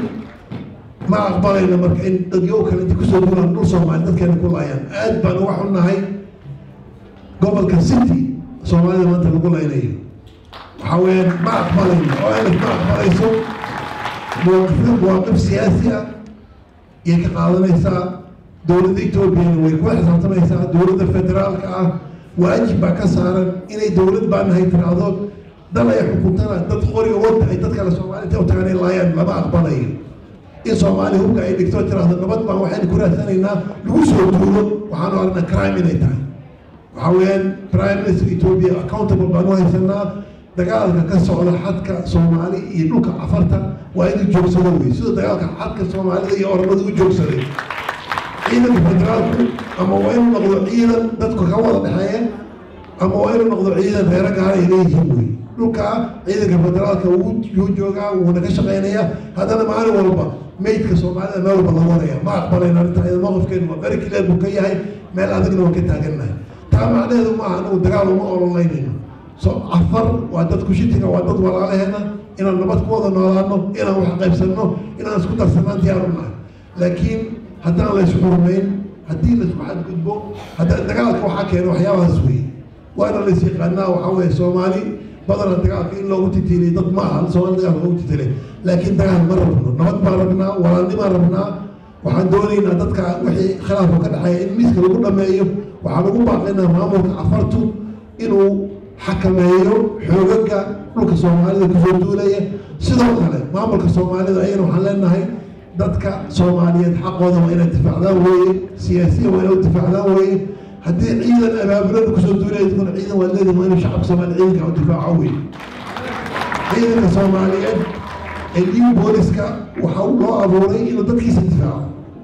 ma aqbalayno marka in dadyo kale inta kusoo dulaan dhul soomaali dadkeena ku laayaan aad baan uga xunnahay gobolka city soomaalida maanta lagu laynayo waxaa weeyaan ma aqbalayno oo alif ma aqbalayso mawaqifyo mawaaqif siyaasi ah iyay ka qaadanaysaa dowladda etoobiyana way kula xisaabtamaysaa dowladda federaalka ah waajib baa ka saaran inay dowlad baa nahay tiraahdo dal ay xukuntana dad qoriga wadda ay dad kale soomaalida u tagaan ay laayaan lama aqbalayo in soomaaliya hubka ay dhigto tiraahdo nabad baan waxaynu ku raadsanaynaa lagu soo duulo waxaanu aragnaa crime inay tahay waxaa weeyaan prime minister ethiopia accountable baan u haysanaa dagaalka ka socda xadka soomaali iyo dhulka cafarta waa inuu joogsado wey sida dagaalka xadka soomaalida iyo oromada u joogsaday ciidanka federaalku ama waa inuu noqdo ciidan dadku ka wada dhexeeya ama waa inuu noqdo ciidan reero gaara ay leeyihiin wey dhulkaa ciidanka federaalka wuu joogaa wuuna ka shaqaynayaa haddana maalin walba meydka soomaalida meel walba lagu waraya ma aqbalayno arrinta iyada mowqifkeenu waa very clear buu ka yahay meel adagna waan ka taagannahay taa macnaheedu maaha anagu dagaal uma ololeynayno so afar waa dadku shitiga waa dad walaalaheena inaan nabad ku wada noolaano inaan wax qaybsanno inaan isku darsanaan diyaar u nahay laakiin haddaan la isxurmayn haddii laisku xadgudbo hadda dagaalka waxaa keena waxyaabahaas weeye waana lais yaqaanaa waxaa weeye soomaali badana dagaalka in loogu titiilay dad ma aha soomaali dagaalka loogu titiilay laakiin dagaal ma rabno nabad baan rabnaa walaalnimaan rabnaa waxaan doonaynaa dadka wixii khilaafka ka dhexeeya in miiska lagu dhameeyo waxaan ugu baaqaynaa maamulka afartu inuu xakameeyo xoogaga dhulka soomaalida kusoo duulaya sidoo kale maamulka soomaalida ayana waxaan leenahay dadka soomaaliyeed xaqooda waa inay difaacdaan weeye siyaasiya waa inay u difaacdaan weeye haddii ciidan abaabulada kusoo duulaya kuna ciidan waa leedahay waa inuu shacabka soomaali ciidanka u difaaco weeye ciidanka soomaaliyeed ee liu booliska waxa loo abuuray inuu dadkiisa difaaco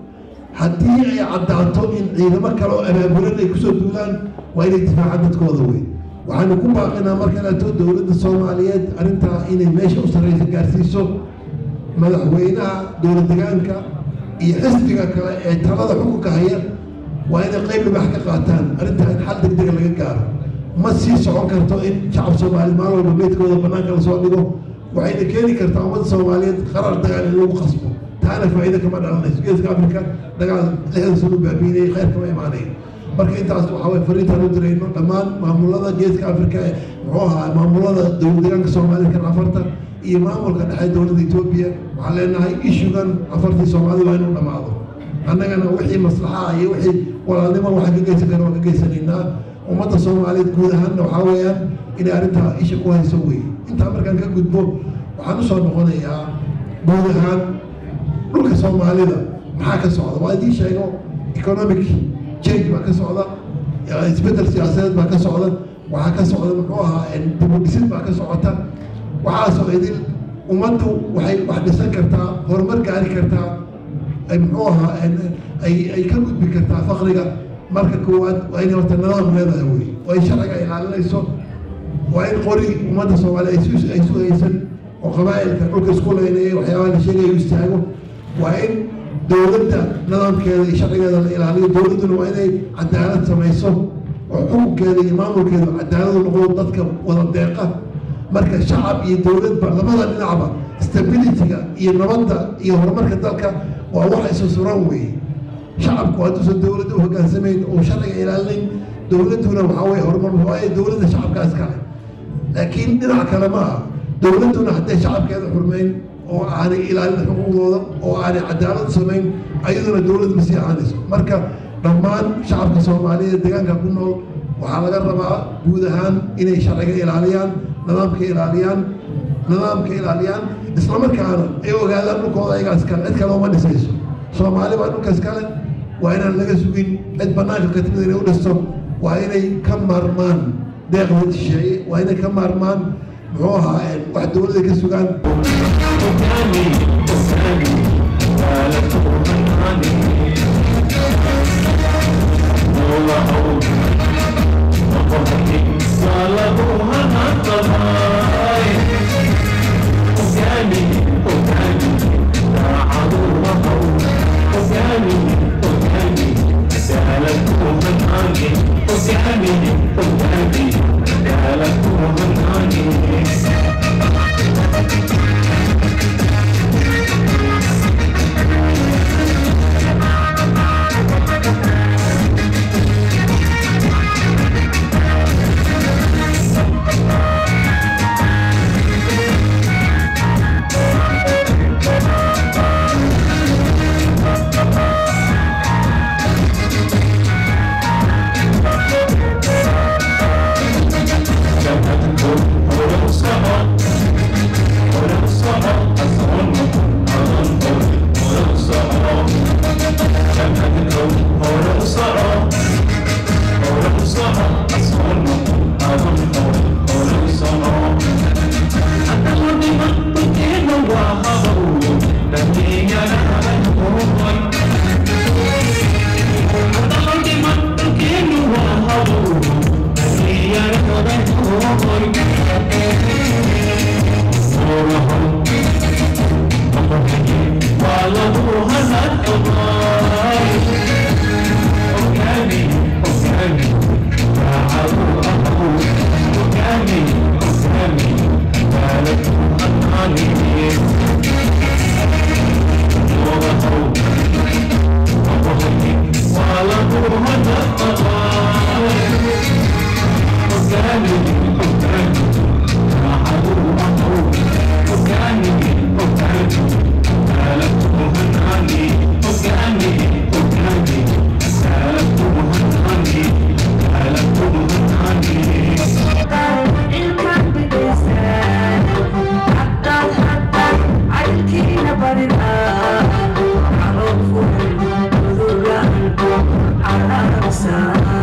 haddii ay caddaato in ciidamo kale oo abaabulan ay kusoo duulaan waa inay difaacaan dadkooda wey waxaanu ku baaqinaa marka dhaato dowladda soomaaliyeed arrintaa inay meesha u sarreysa gaarsiiso madaxweynaha dowlad degaanka iyo xisbiga kale ee talada xukunka haya waa inay qayb dhibax ka qaataan arrintaa in xal degdega laga gaaro ma sii socon karto in shacab soomaaliyeed maalin walba meydkooda bannaanka lasoo dhigo waxayna keeni kartaa ummadda soomaaliyeed qarar dagaal in lagu qasbo taana faa'iido kama dhalanayso geeska afrika dagaal lixdan sano baabiinayay khayr kama imaanayn marka intaas waxaa waye fariintaan u dirayno dhammaan maamulada geeska afrika ee muxuu ahaa maamulada dowlad deegaanka soomaalida kan afarta iyo maamulka dhexe dowladda etoobiya waxaan leenahay ishugan afartii soomaalida waa inuu dhammaado annagana wixii maslaxa iyo wixii walaalnimo waxaan ka geysan karna waan ka geysanaynaa ummadda soomaaliyeed guud ahaanna waxaa weeyaan inay arrintaa isha ku hayso wey intaa markaan ka gudbo waxaan usoo noqonayaa guud ahaan dhulka soomaalida maxaa ka socda waa idiin sheego economic change baa ka socda isbeddel siyaasadeed baa ka socda waxaa ka socda muxuu ahaa dibudhisid baa ka socota waxaasoo idin ummaddu waxay wax dhisan kartaa horumar gaari kartaa ay muxuu ahaa ay ay ka gudbi kartaa faqriga marka koowaad waa inay horta nidaam leedahay wey oo ay sharciga ilaalinayso waa in qori ummadda soomaaliya ay su ay su haysan oo qabaa'ilka dhulka isku leynaya waxyaabaha la sheegaya u istaago waa in dowladda nidaamkeeda iyo sharcigeeda la ilaaliyo dowladduna waa inay cadaalad samayso oo xukunkeeda iyo maamulkeeda cadaaladu noqdo dadka wada deeqa marka shacab iyo dowladba labada dhinacba stabilityga iyo nabadda iyo horumarka dalka waa wax isu suran weeye shacabku hadduusan dowladda u hogaansamayn oo sharciga ilaalinayn dowladduna waxaa weye horumar waayo dowladda shacabkaas kale laakiin dhinac kale ma aha dowladduna hadday shacabkeeda xurmayn oo aanay ilaalin xuquuqdooda oo aanay cadaalad samayn ayaduna dowlad ma sii ahaanayso marka dhammaan shacabka soomaaliyeed deegaanka ku nool waxaa laga rabaa guud ahaan inay sharciga ilaaliyaan nidaamka ilaaliyaan nidaamka ilaaliyaan islamarkaana ay ogaadaan dhulkooda ayagaas kale cid kale uma dhisayso soomaali baa dhulkaas kale waa inaan laga sugin cid banaanka ka timid inay u dhisto waa inay ka maarmaan deeqda shisheeye waa inay ka maarmaan muxuu ahaa wax dowladda ka sugaan Thank you. Awesome.